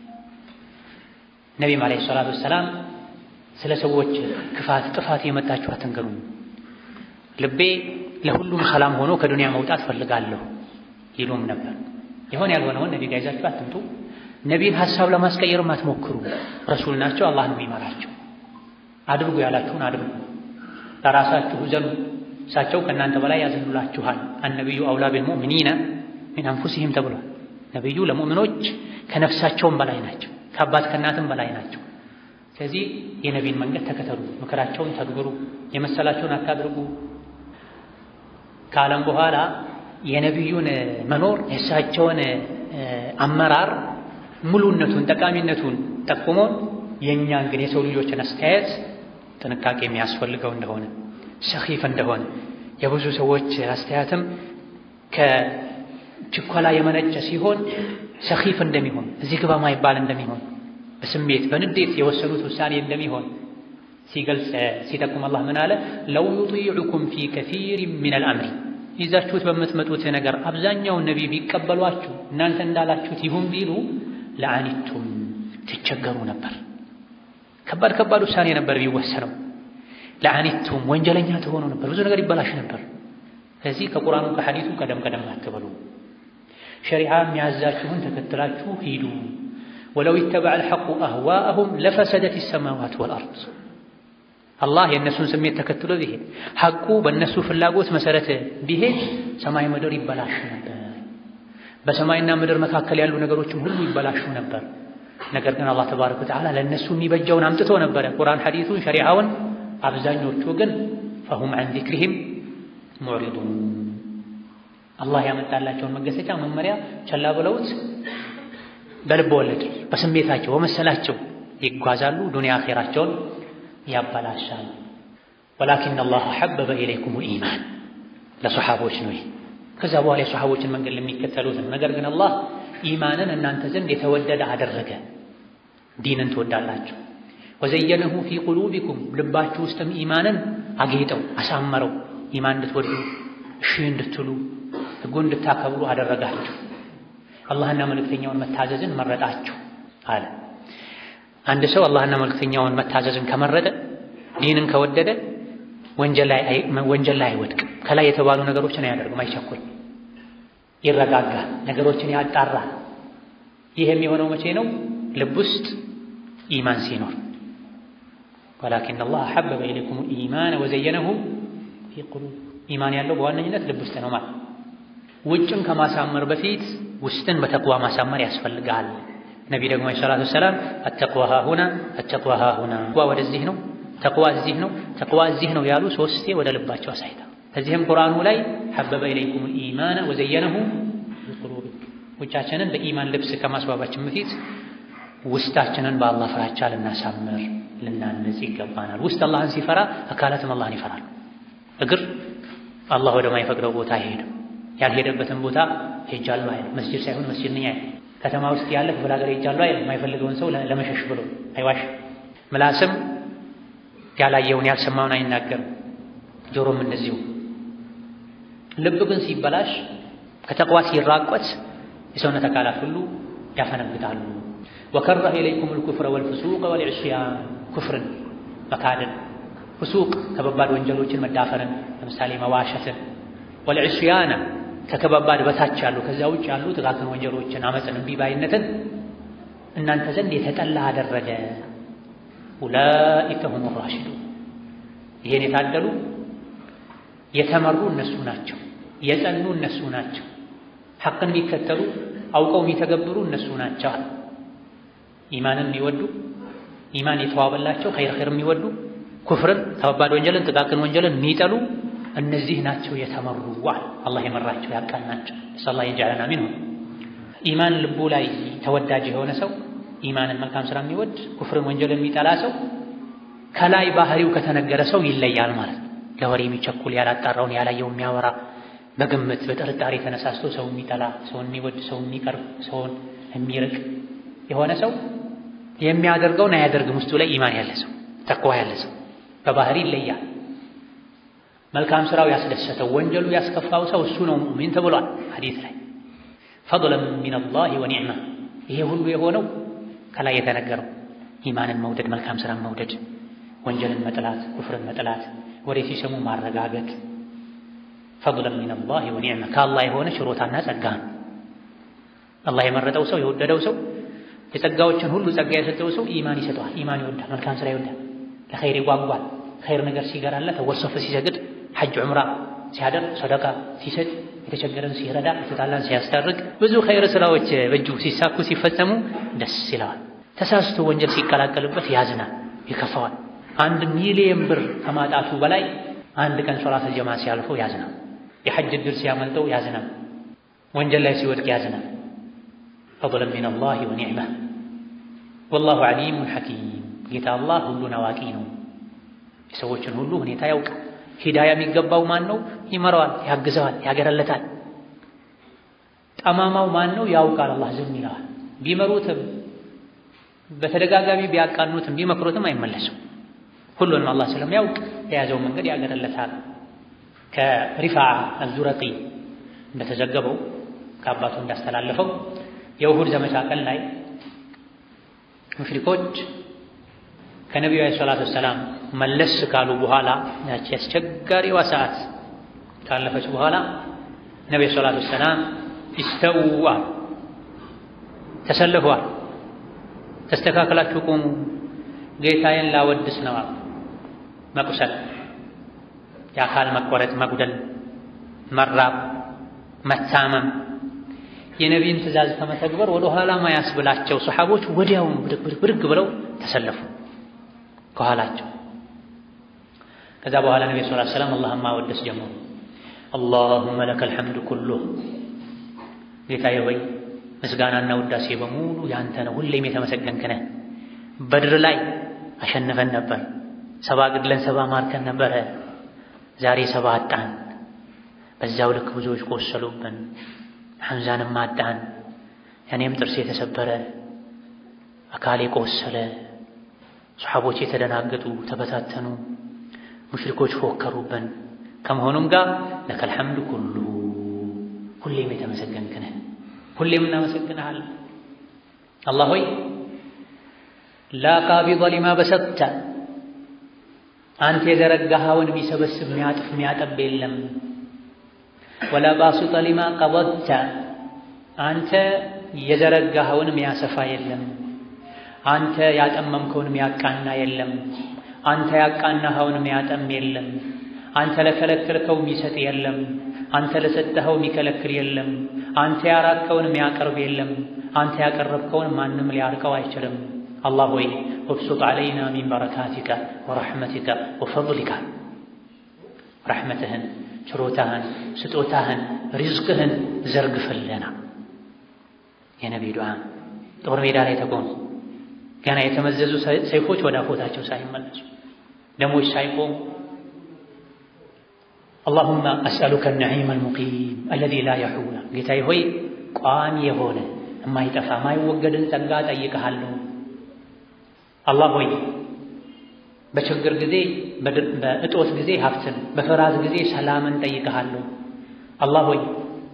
ነቢም ዓለይሂ ሰላቱ ሰላም ስለ ሰዎች ክፋት፣ ጥፋት የመጣችሁ አትንገሩኝ፣ ልቤ ለሁሉም ሰላም ሆኖ ከዱንያ መውጣት ፈልጋለሁ ይሉም ነበር። የሆነ ያልሆነውን ነቢ ጋር ይዛችሁ አትምጡ። ነቢን ሐሳብ ለማስቀየርም አትሞክሩ። ረሱል ናቸው፣ አላህ ነው የሚመራቸው። አድርጉ ያላችሁን አድርጉ። ለራሳችሁ ዘኑ፣ እሳቸው ከእናንተ በላይ ያዘኑላችኋል። አነቢዩ አውላ ቢልሙእሚኒነ ሚን አንፉሲሂም ተብሏል። ነቢዩ ለሙእሚኖች ከነፍሳቸውም በላይ ናቸው፣ ከአባት ከእናትም በላይ ናቸው። ስለዚህ የነቢን መንገድ ተከተሉ፣ ምክራቸውን ተግብሩ፣ የመሰላቸውን አታድርጉ። ከዓለም በኋላ የነቢዩን መኖር የእሳቸውን አመራር ሙሉነቱን ጠቃሚነቱን ጠቁሞን የእኛን ግን የሰው ልጆችን አስተያየት ጥንቃቄ የሚያስፈልገው እንደሆነ ሰኺፍ እንደሆነ የብዙ ሰዎች አስተያየትም ከችኮላ የመነጨ ሲሆን ሰኺፍ እንደሚሆን እዚህ ግባ ማይባል እንደሚሆን በስሜት በንዴት የወሰኑት ውሳኔ እንደሚሆን ሲገልጽ ሲጠቁም አላህ ምን አለ? ለው ዩጢዑኩም ፊ ከሲር ምን አልአምሪ ይዛችሁት በምትመጡት ነገር አብዛኛውን ነቢይ ቢቀበሏችሁ እናንተ እንዳላችሁት ይሁን ቢሉ ለአኒቱም ትቸገሩ ነበር። ከባድ ከባድ ውሳኔ ነበር ቢወሰነው። ለአኒቱም ወንጀለኛ ትሆኑ ነበር። ብዙ ነገር ይበላሽ ነበር። ስለዚህ ከቁርአኑ ከሐዲሱ ቀደም ቀደም አትበሉ። ሸሪዓ የሚያዛችሁን ተከትላችሁ ሂዱ። ወለው ይተበዐ አልሐቁ አህዋአሁም ለፈሰደት ሰማዋት ወልአርድ አላህ የእነሱን ስሜት ተከትሎ ቢሄድ ሐቁ በእነሱ ፍላጎት መሰረት ቢሄድ ሰማይ ምድር ይበላሽ ነበር። በሰማይና ምድር መካከል ያሉ ነገሮችም ሁሉ ይበላሹ ነበር። ነገር ግን አላህ ተባረከ ወተዓላ ለእነሱ የሚበጀውን አምጥቶ ነበረ፣ ቁርአን ሐዲሱን፣ ሸሪዓውን። አብዛኞቹ ግን ፈሁም ዐን ዚክሪሂም ሙዕሪዱን አላህ ያመጣላቸውን መገሰጫ መመሪያ ቸላ ብለውት በልብ ወለድ በስሜታቸው በመሰላቸው ይጓዛሉ። ዱንያ አኼራቸውን ያበላሻል። ወላኪን አላህ ሐበበ ኢለይኩም ኢማን ለሰሓቦች ነው። ከዛ በኋላ የሰሓቦችን መንገድ ለሚከተሉት ነው። ነገር ግን አላህ ኢማንን እናንተ ዘንድ የተወደደ አደረገ። ዲንን ትወዳላችሁ። ወዘየነሁ ፊ ቁሉቢኩም ልባችሁ ውስጥም ኢማንን አጌጠው አሳመረው። ኢማን እንድትወዱ እሺ እንድትሉ ሕጉ እንድታከብሩ አደረጋችሁ። አላህና መልእክተኛውን መታዘዝን መረጣችሁ አለ። አንድ ሰው አላህና መልእክተኛውን መታዘዝን ከመረጠ ዲንን ከወደደ ወንጀል ላይ አይወድቅም። ከላይ የተባሉ ነገሮችን አያደርግም፣ አይቸኩል፣ ይረጋጋል፣ ነገሮችን ያጣራል። ይህ የሚሆነው መቼ ነው? ልብ ውስጥ ኢማን ሲኖር። ወላኪን አላህ ሐበበ ኢለይኩም ኢማን ወዘየነሁ ፊ ቁሉብ ኢማን ያለው በዋነኝነት ልብ ውስጥ ነው ማለት። ውጭን ከማሳመር በፊት ውስጥን በተቅዋ ማሳመር ያስፈልጋል። ነቢ ደግሞ ዐለይሂ ሰላቱ ወሰላም አተቅዋ ሃሁና አተቅዋ ሃሁና ወደዚህ ነው ተቅዋ እዚህ ነው ተቅዋ እዚህ ነው ያሉ ሶስቴ ወደ ልባቸው አሳይታ። ከዚህም ቁርአኑ ላይ ሐበበ ኢለይኩም ኢማነ ወዘየነሁ ቢቁሉቢኩም ውጫችንን በኢማን ልብስ ከማስዋባችን በፊት ውስጣችንን በአላህ ፍራቻ ልናሳምር ልናንጽ ይገባናል። ውስጥ አላህን ሲፈራ አካላትም አላህን ይፈራሉ። እግር አላህ ወደማይፈቅደው ቦታ አይሄድም። ያልሄደበትን ቦታ ሄጃለሁ አይልም። መስጂድ ሳይሆን መስጂድ ነኝ አይልም። ከተማ ውስጥ ያለ ክፍለ ሀገር ሄጃለሁ አይልም። የማይፈልገውን ሰው ለመሸሽ ብሎ አይዋሽም። ምላስም ያላየውን ያልሰማውን አይናገርም። ጆሮም እንደዚሁ። ልብ ግን ሲበላሽ ከተቅዋ ሲራቆት የሰውነት አካላት ሁሉ ያፈነግጣሉ። ወከረህ ኢለይኩም ልኩፍረ ወልፍሱቅ ወልዕስያን ኩፍርን መካድን፣ ፍሱቅ ከባባድ ወንጀሎችን መዳፈርን፣ ለምሳሌ መዋሸትን፣ ወልዕስያና ከከባባድ በታች ያሉ ከዚያ ውጭ ያሉ ጥቃቅን ወንጀሎችን፣ አመፅን፣ እምቢ ባይነትን እናንተ ዘንድ የተጠላ አደረገ። ኡላኢከ ሁሙ ራሽዱን ይሄን የታደሉ የተመሩ እነሱ ናቸው። የጸኑ እነሱ ናቸው። ሐቅን የሚከተሉ አውቀው የሚተገብሩ እነሱ ናቸው። ኢማንን የሚወዱ ኢማን የተዋበላቸው ኸይር ኸይር የሚወዱ ኩፍርን፣ ከባባድ ወንጀልን፣ ጥቃቅን ወንጀልን የሚጠሉ እነዚህ ናቸው የተመሩ ዋል አላህ የመራቸው ያቃናቸው። ሰላ የጃለና ሚንሁ ኢማን ልቡ ላይ ተወዳጅ የሆነ ሰው ኢማንን መልካም ስራ የሚወድ ኩፍርን ወንጀልን የሚጠላ ሰው ከላይ ባህሪው ከተነገረ ሰው ይለያል ማለት ነው። ለወሬ የሚቸኩል ያላጣራውን ያላየው የሚያወራ በግምት በጥርጣሬ ተነሳስቶ ሰው የሚጠላ ሰውን የሚወድ ሰውን የሚቀርብ ሰውን የሚርቅ የሆነ ሰው የሚያደርገውን አያደርግም። ውስጡ ላይ ኢማን ያለ ሰው ተቅዋ ያለ ሰው በባህሪ ይለያል። መልካም ስራው ያስደሰተው ወንጀሉ ያስከፋው ሰው እሱ ነው ሙእሚን ተብሏል ሐዲስ ላይ ፈضለን ሚነላሂ ወኒዕማ። ይሄ ሁሉ የሆነው ከላይ የተነገረው ኢማንን መውደድ፣ መልካም ስራን መውደድ፣ ወንጀልን መጥላት፣ ኩፍርን መጥላት፣ ወሬ ሲሰሙ ማረጋገጥ ፈضለን ሚነላሂ ወኒዕማ ከአላህ የሆነ ችሮታና ጸጋ ነው። አላህ የመረጠው ሰው የወደደው ሰው የጸጋዎችን ሁሉ ጸጋ የሰጠው ሰው ኢማን ይሰጠዋል። ኢማን ይወዳል፣ መልካም ስራ ይወዳል፣ ለኸይር ይጓጓል። ኸይር ነገር ሲገራለት ወሶፍ ሲሰግድ፣ ሐጅ ዑምራ ሲያደርግ፣ ሰደቃ ሲሰጥ፣ የተቸገረን ሲረዳ፣ የተጣላን ሲያስታርቅ፣ ብዙ ኸይር ስራዎች በእጁ ሲሳኩ ሲፈጸሙ ደስ ይለዋል። ተሳስቶ ወንጀል ሲቀላቀልበት ያዝናል፣ ይከፋዋል። አንድ ሚሊየን ብር ከማጣቱ በላይ አንድ ቀን ሶላት ጀማ ሲያልፈው ያዝናል። የሐጅ ዕድል ሲያመልጠው ያዝናል። ወንጀል ላይ ሲወድቅ ያዝናል። ፈضለን ሚነላሂ ወኒዕማ ወላሁ ዓሊሙን ሐኪም ጌታ አላህ ሁሉን አዋቂ ነው። የሰዎችን ሁሉ ሁኔታ ያውቃል። ሂዳያ የሚገባው ማን ነው? ይመራዋል፣ ያግዘዋል፣ ያገረለታል። ጠማማው ማን ነው? ያውቃል። አላህ ዝም ይለዋል። ቢመሩትም በተደጋጋሚ ቢያቃኑትም ቢመክሩትም አይመለሱም። ሁሉንም አላህ ስለሚያውቅ የያዘው መንገድ ያገረለታል። ከሪፋዓ አዙረቂ እንደተዘገበው ከአባቱ እንዳስተላለፈው የውሁድ ዘመቻ ቀን ላይ ሙሽሪኮች ከነቢዩ ዓለይሂ ሰላቱ ወሰላም መለስ ካሉ በኋላ ያቺ አስቸጋሪዋ ሰዓት ካለፈች በኋላ ነቢዩ ሰላቱ ወሰላም ኢስተው አሉ፣ ተሰልፈዋል፣ ተስተካክላችሁ ቁሙ፣ ጌታዬን ላወድስ ነው አሉ። መቁሰል፣ የአካል መቆረጥ፣ መጉደል፣ መራብ፣ መታመም የነቢይን ትእዛዝ ከመተግበር ወደ ኋላ ማያስብላቸው ሰሓቦች ወዲያውኑ ብድግ ብለው ተሰለፉ ከኋላቸው። ከዛ በኋላ ነቢ ስ ሰላም አላህን ማወደስ ጀመሩ። አላሁመ ለከል ሐምዱ ኩሉህ፣ ጌታዬ ሆይ ምስጋናና ውዳሴ በሙሉ ያንተ ነው፣ ሁሌም የተመሰገንክ ነህ። በድር ላይ አሸንፈን ነበር፣ ሰባ ግድለን ሰባ ማርከን ነበረ። ዛሬ ሰባ አጣን። በዛው ልክ ብዙዎች ቆሰሉብን። ሐምዛንም አጣን። እኔም ጥርስ የተሰበረ አካሌ ቆሰለ። ሰሓቦች የተደናገጡ ተበታተኑ። ሙሽሪኮች ፎከሩብን። ከመሆኑም ጋር ለከል ሐምድ ኩሉ ሁሌም የተመሰገንክ ነህ፣ ሁሌም እናመሰግንሃለን። አላህ ሆይ ላ ቃቢض ሊማ በሰጥተ አንተ የዘረጋኸውን የሚሰበስብ የሚያጥፍ የሚያጠብ የለም። ወላ ባሱጠ ሊማ ቀበድተ አንተ የዘረጋኸውን የሚያሰፋ የለም። አንተ ያጠመምከውን የሚያቃና የለም። አንተ ያቃናኸውን የሚያጠም የለም። አንተ ለከለከልከው የሚሰጥ የለም። አንተ ለሰጠኸው የሚከለክል የለም። አንተ ያራቅከውን የሚያቀርብ የለም። አንተ ያቀረብከውን ማንም ሊያርቀው አይችልም። አላህ ሆይ ወብሱጥ ዓለይና ሚን በረካቲከ ወረሕመቲከ ወፈድሊከ ረሕመትህን፣ ችሮታህን፣ ስጦታህን፣ ሪዝቅህን ዘርግፍልና። የነቢ ዱዓ ጦር ሜዳ ላይ ተቆሙ። ገና የተመዘዙ ሰይፎች ወደ አፎታቸው ሳይመለሱ ደሞች ሳይቆሙ አላሁመ አስአሉከ ነዒም አልሙቂም አለዚ ላ የሑላ ጌታዬ ሆይ ቋሚ የሆነ የማይጠፋ የማይወገድን ጸጋ ጠይቀሃለሁ። አላህ ሆይ በችግር ጊዜ በእጦት ጊዜ ሀብትን፣ በፍርሃት ጊዜ ሰላምን ጠይቀሃለሁ። አላህ ሆይ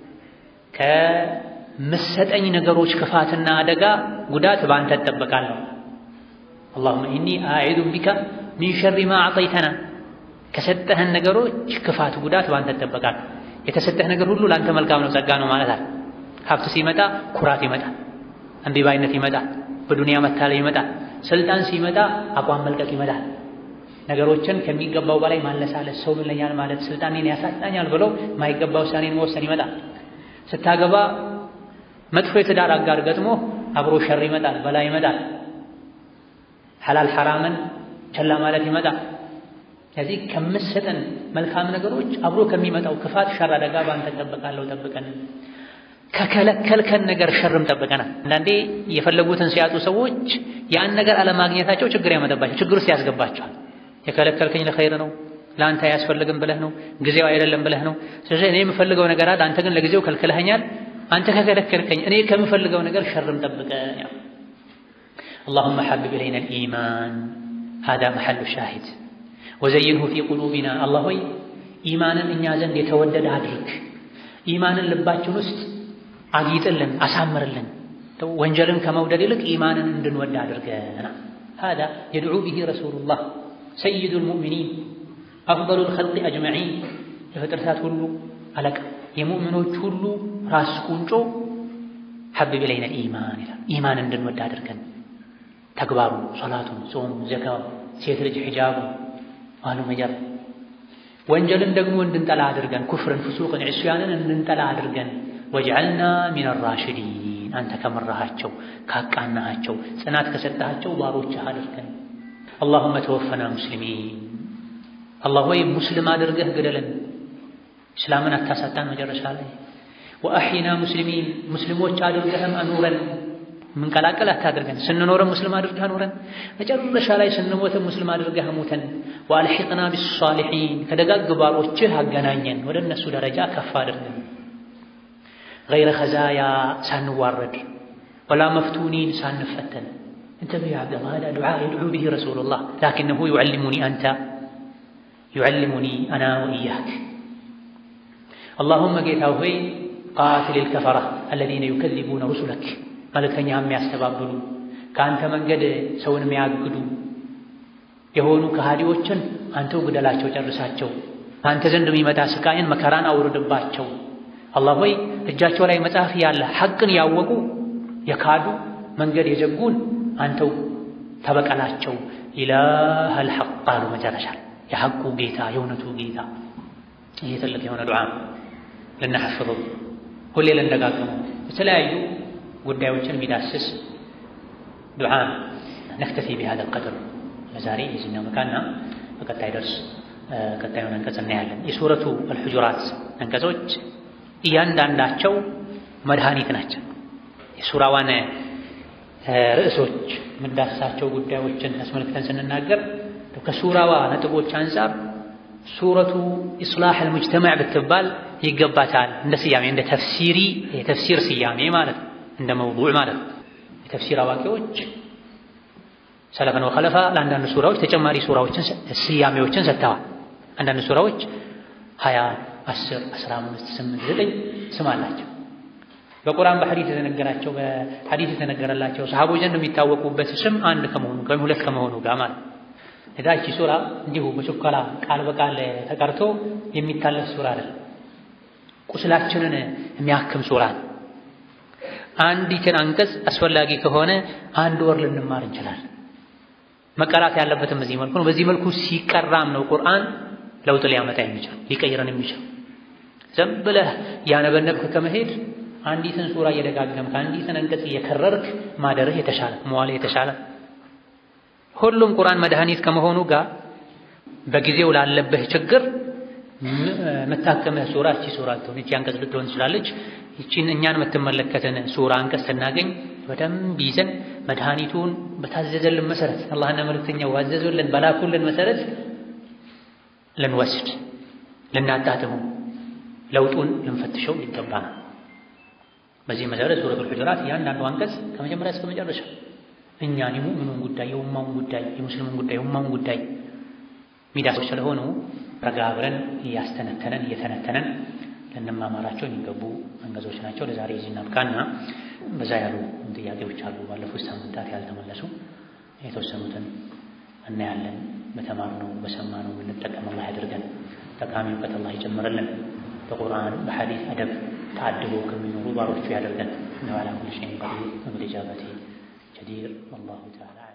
ከምሰጠኝ ነገሮች ክፋትና አደጋ ጉዳት በአንተ እጠበቃለሁ። አላሁመ ኢኒ አዒዙ ቢከ ሚን ሸሪ ማ አዕጠይተና ከሰጠህን ነገሮች ክፋት ጉዳት በአንተ እጠበቃለሁ። የተሰጠህ ነገር ሁሉ ለአንተ መልካም ነው፣ ጸጋ ነው ማለት አለ። ሀብት ሲመጣ ኩራት ይመጣል፣ እምቢባይነት ይመጣል፣ በዱንያ መታለል ይመጣል። ስልጣን ሲመጣ አቋም መልቀቅ ይመጣል። ነገሮችን ከሚገባው በላይ ማለሳለስ፣ ሰው ምን ለኛል ማለት ስልጣኔን ያሳጣኛል ብሎ የማይገባ ውሳኔን መወሰን ይመጣል። ስታገባ መጥፎ የትዳር አጋር ገጥሞ አብሮ ሸር ይመጣል፣ በላ ይመጣል። ሐላል ሐራምን ቸላ ማለት ይመጣል። ስለዚህ ከምሰጠን መልካም ነገሮች አብሮ ከሚመጣው ክፋት ሸር አደጋ በአንተ እጠበቃለሁ፣ ጠብቀን። ከከለከልከን ነገር ሸርም ጠብቀናል። አንዳንዴ የፈለጉትን ሲያጡ ሰዎች ያን ነገር አለማግኘታቸው ችግር ያመጣባቸው፣ ችግር ውስጥ ያስገባቸዋል። የከለከልከኝ ለኸይር ነው ለአንተ አያስፈልግም ብለህ ነው፣ ጊዜው አይደለም ብለህ ነው። ስለዚህ እኔ የምፈልገው ነገር አለ፣ አንተ ግን ለጊዜው ከልክለኸኛል። አንተ ከከለከልከኝ እኔ ከምፈልገው ነገር ሸርም ጠብቀን። አላሁመ ሐቢብ ኢለይና አልኢማን ሃዛ መሐሉ ሻሂድ ወዘይንሁ ፊ ቁሉቢና። አላህ ሆይ ኢማንን እኛ ዘንድ የተወደደ አድርግ፣ ኢማንን ልባችን ውስጥ አጊጥልን፣ አሳምርልን። ወንጀልን ከመውደድ ይልቅ ኢማንን እንድንወድ አድርገና። ሃዛ የድዑ ቢሂ ረሱሉላህ ሰይዱል ሙእሚኒን አፍደሉል ኸልቂ አጅመዒን የፍጥረታት ሁሉ አለቃ የሙእሚኖች ሁሉ ራስ ቁንጮ ሐቢብ ኢለይና ኢማን ይላል። ኢማን እንድንወድ አድርገን ተግባሩ፣ ሶላቱን፣ ጾሙ፣ ዘካው፣ ሴት ልጅ ሒጃቡ አሉ መጀር ወንጀልን ደግሞ እንድንጠላ አድርገን ኩፍርን፣ ፍሱቅን፣ ዕስያንን እንድንጠላ አድርገን ወጅዐልና ሚነ ራሽዲን አንተ ከመራሃቸው ካቃናሃቸው ጽናት ከሰጠሃቸው ባሮችህ አድርገን አላሁመ ተወፈና ሙስሊሚን አላህ ሆይ ሙስሊም አድርገህ ግደለን፣ እስላምን አታሳጣን። መጨረሻ ላይ ወአሒና ሙስሊሚን ሙስሊሞች አድርገህም አኑረን፣ ምንቀላቀል አታድርገን። ስንኖረን ሙስሊም አድርገህ አኑረን፣ መጨረሻ ላይ ስንሞትም ሙስሊም አድርገህ ሙተን። ወአልሒቅና ቢሷሊሒን ከደጋግ ባሮችህ አገናኘን፣ ወደ እነሱ ደረጃ ከፍ አድርገን። ገይረ ኸዛያ ሳንዋረድ፣ ወላ መፍቱኒን ሳንፈተን። እንተብህ ያ ዓብደላህ ሃዛ ዱዓ የድዑ ቢሂ ረሱሉላህ ላኪነሁ ዩዓሊሙኒ አንተ ዩዓሊሙኒ አና ወኢያክ አላሁመ ጌታ ሆይ ቃትሊል ከፈራ አለዚነ ዩከዚቡነ ሩሱለክ መልእክተኛ የሚያስተባብሉ ከአንተ መንገድ ሰውን የሚያግዱ የሆኑ ከሃዲዎችን አንተው ግደላቸው፣ ጨርሳቸው። አንተ ዘንድ የሚመጣ ስቃይን መከራን አውርድባቸው። አላህ ሆይ እጃቸው ላይ መጽሐፍ ያለ ሐቅን ያወቁ የካዱ መንገድ የዘጉን አንተው ተበቀላቸው። ኢላሀል ሐቅ አሉ መጨረሻ የሐቁ ጌታ የእውነቱ ጌታ። ይህ ትልቅ የሆነ ዱዓ ልናሐፍظው ሁሌ ልንደጋግመው የተለያዩ ጉዳዮችን የሚዳስስ ዱዓ ነክተፊ ቢሃዘ ልቀድር ለዛሬ የዚህኛው መቃና በቀጣይ ደርስ ቀጣዩን አንቀጽ እናያለን። የሱረቱ አልሑጁራት አንቀጾች እያንዳንዳቸው መድኃኒት ናቸው። የሱራዋን ርዕሶች የምንዳስሳቸው ጉዳዮችን አስመልክተን ስንናገር ከሱራዋ ነጥቦች አንጻር ሱረቱ ኢስላሕ አልሙጅተማዕ ብትባል ይገባታል። እንደ ስያሜ እንደ ተፍሲሪ የተፍሲር ስያሜ ማለት ነው። እንደ መውዱዕ ማለት ነው። የተፍሲር አዋቂዎች ሰለፈን ወኸለፋ ለአንዳንድ ሱራዎች ተጨማሪ ሱራዎችን ስያሜዎችን ሰጥተዋል። አንዳንድ ሱራዎች ሀያ አስር አስራ አምስት ስምንት ዘጠኝ ስም አላቸው። በቁርአን በሐዲስ የተነገራቸው በሐዲስ የተነገረላቸው ሰሃቦች ዘንድ የሚታወቁበት ስም አንድ ከመሆኑ ወይም ሁለት ከመሆኑ ጋር ማለት ነው። እዳቺ ሱራ እንዲሁ በችኮላ ቃል በቃል ተቀርቶ የሚታለፍ ሱራ አይደለም። ቁስላችንን የሚያክም ሱራ ነው። አንዲትን አንቀጽ አስፈላጊ ከሆነ አንድ ወር ልንማር እንችላለን። መቀራት ያለበትም በዚህ መልኩ ነው። በዚህ መልኩ ሲቀራም ነው ቁርአን ለውጥ ሊያመጣ የሚችል ሊቀይረን የሚችል ዝም ብለህ ያነበነብክ ከመሄድ አንዲትን ሱራ እየደጋገምክ አንዲትን አንቀጽ እየከረርክ ማደርህ የተሻለ መዋልህ የተሻለ ሁሉም ቁርአን መድኃኒት ከመሆኑ ጋር በጊዜው ላለብህ ችግር መታከምህ ሱራ እቺ ሱራ ልትሆን እቺ አንቀጽ ልትሆን ትችላለች። እቺን እኛን የምትመለከትን ሱራ አንቀጽ ስናገኝ በደንብ ይዘን መድኃኒቱን በታዘዘልን መሰረት አላህና መልእክተኛው ባዘዙልን በላኩልን መሰረት ልንወስድ ልናጣጥሙ ለውጡን ልንፈትሸው ይገባናል። በዚህ መሰረት ሱረቱል ሁጁራት እያንዳንዱ አንቀጽ ከመጀመሪያ እስከ መጨረሻ እኛን የሙእሚኑን ጉዳይ የኡማውን ጉዳይ የሙስሊሙን ጉዳይ የኡማውን ጉዳይ ሚዳሶች ስለሆኑ ረጋ ብለን እያስተነተነን እየተነተነን ልንማማራቸው የሚገቡ አንቀጾች ናቸው። ለዛሬ እዚህ እናብቃና በዛ ያሉ ጥያቄዎች አሉ ባለፉት ሳምንታት ያልተመለሱ የተወሰኑትን እናያለን። በተማርነው በሰማነው የምንጠቀም አላህ ያድርገን። ጠቃሚ እውቀት አላህ ይጨምርልን። በቁርአን በሐዲስ አደብ ተአድቦ ከሚኖሩ ባሮቹ ያደርገን። ነዋላ ኩል ሸይን ቀዲር ወቢልኢጃበቲ ጀዲር ወላሁ ተዓላ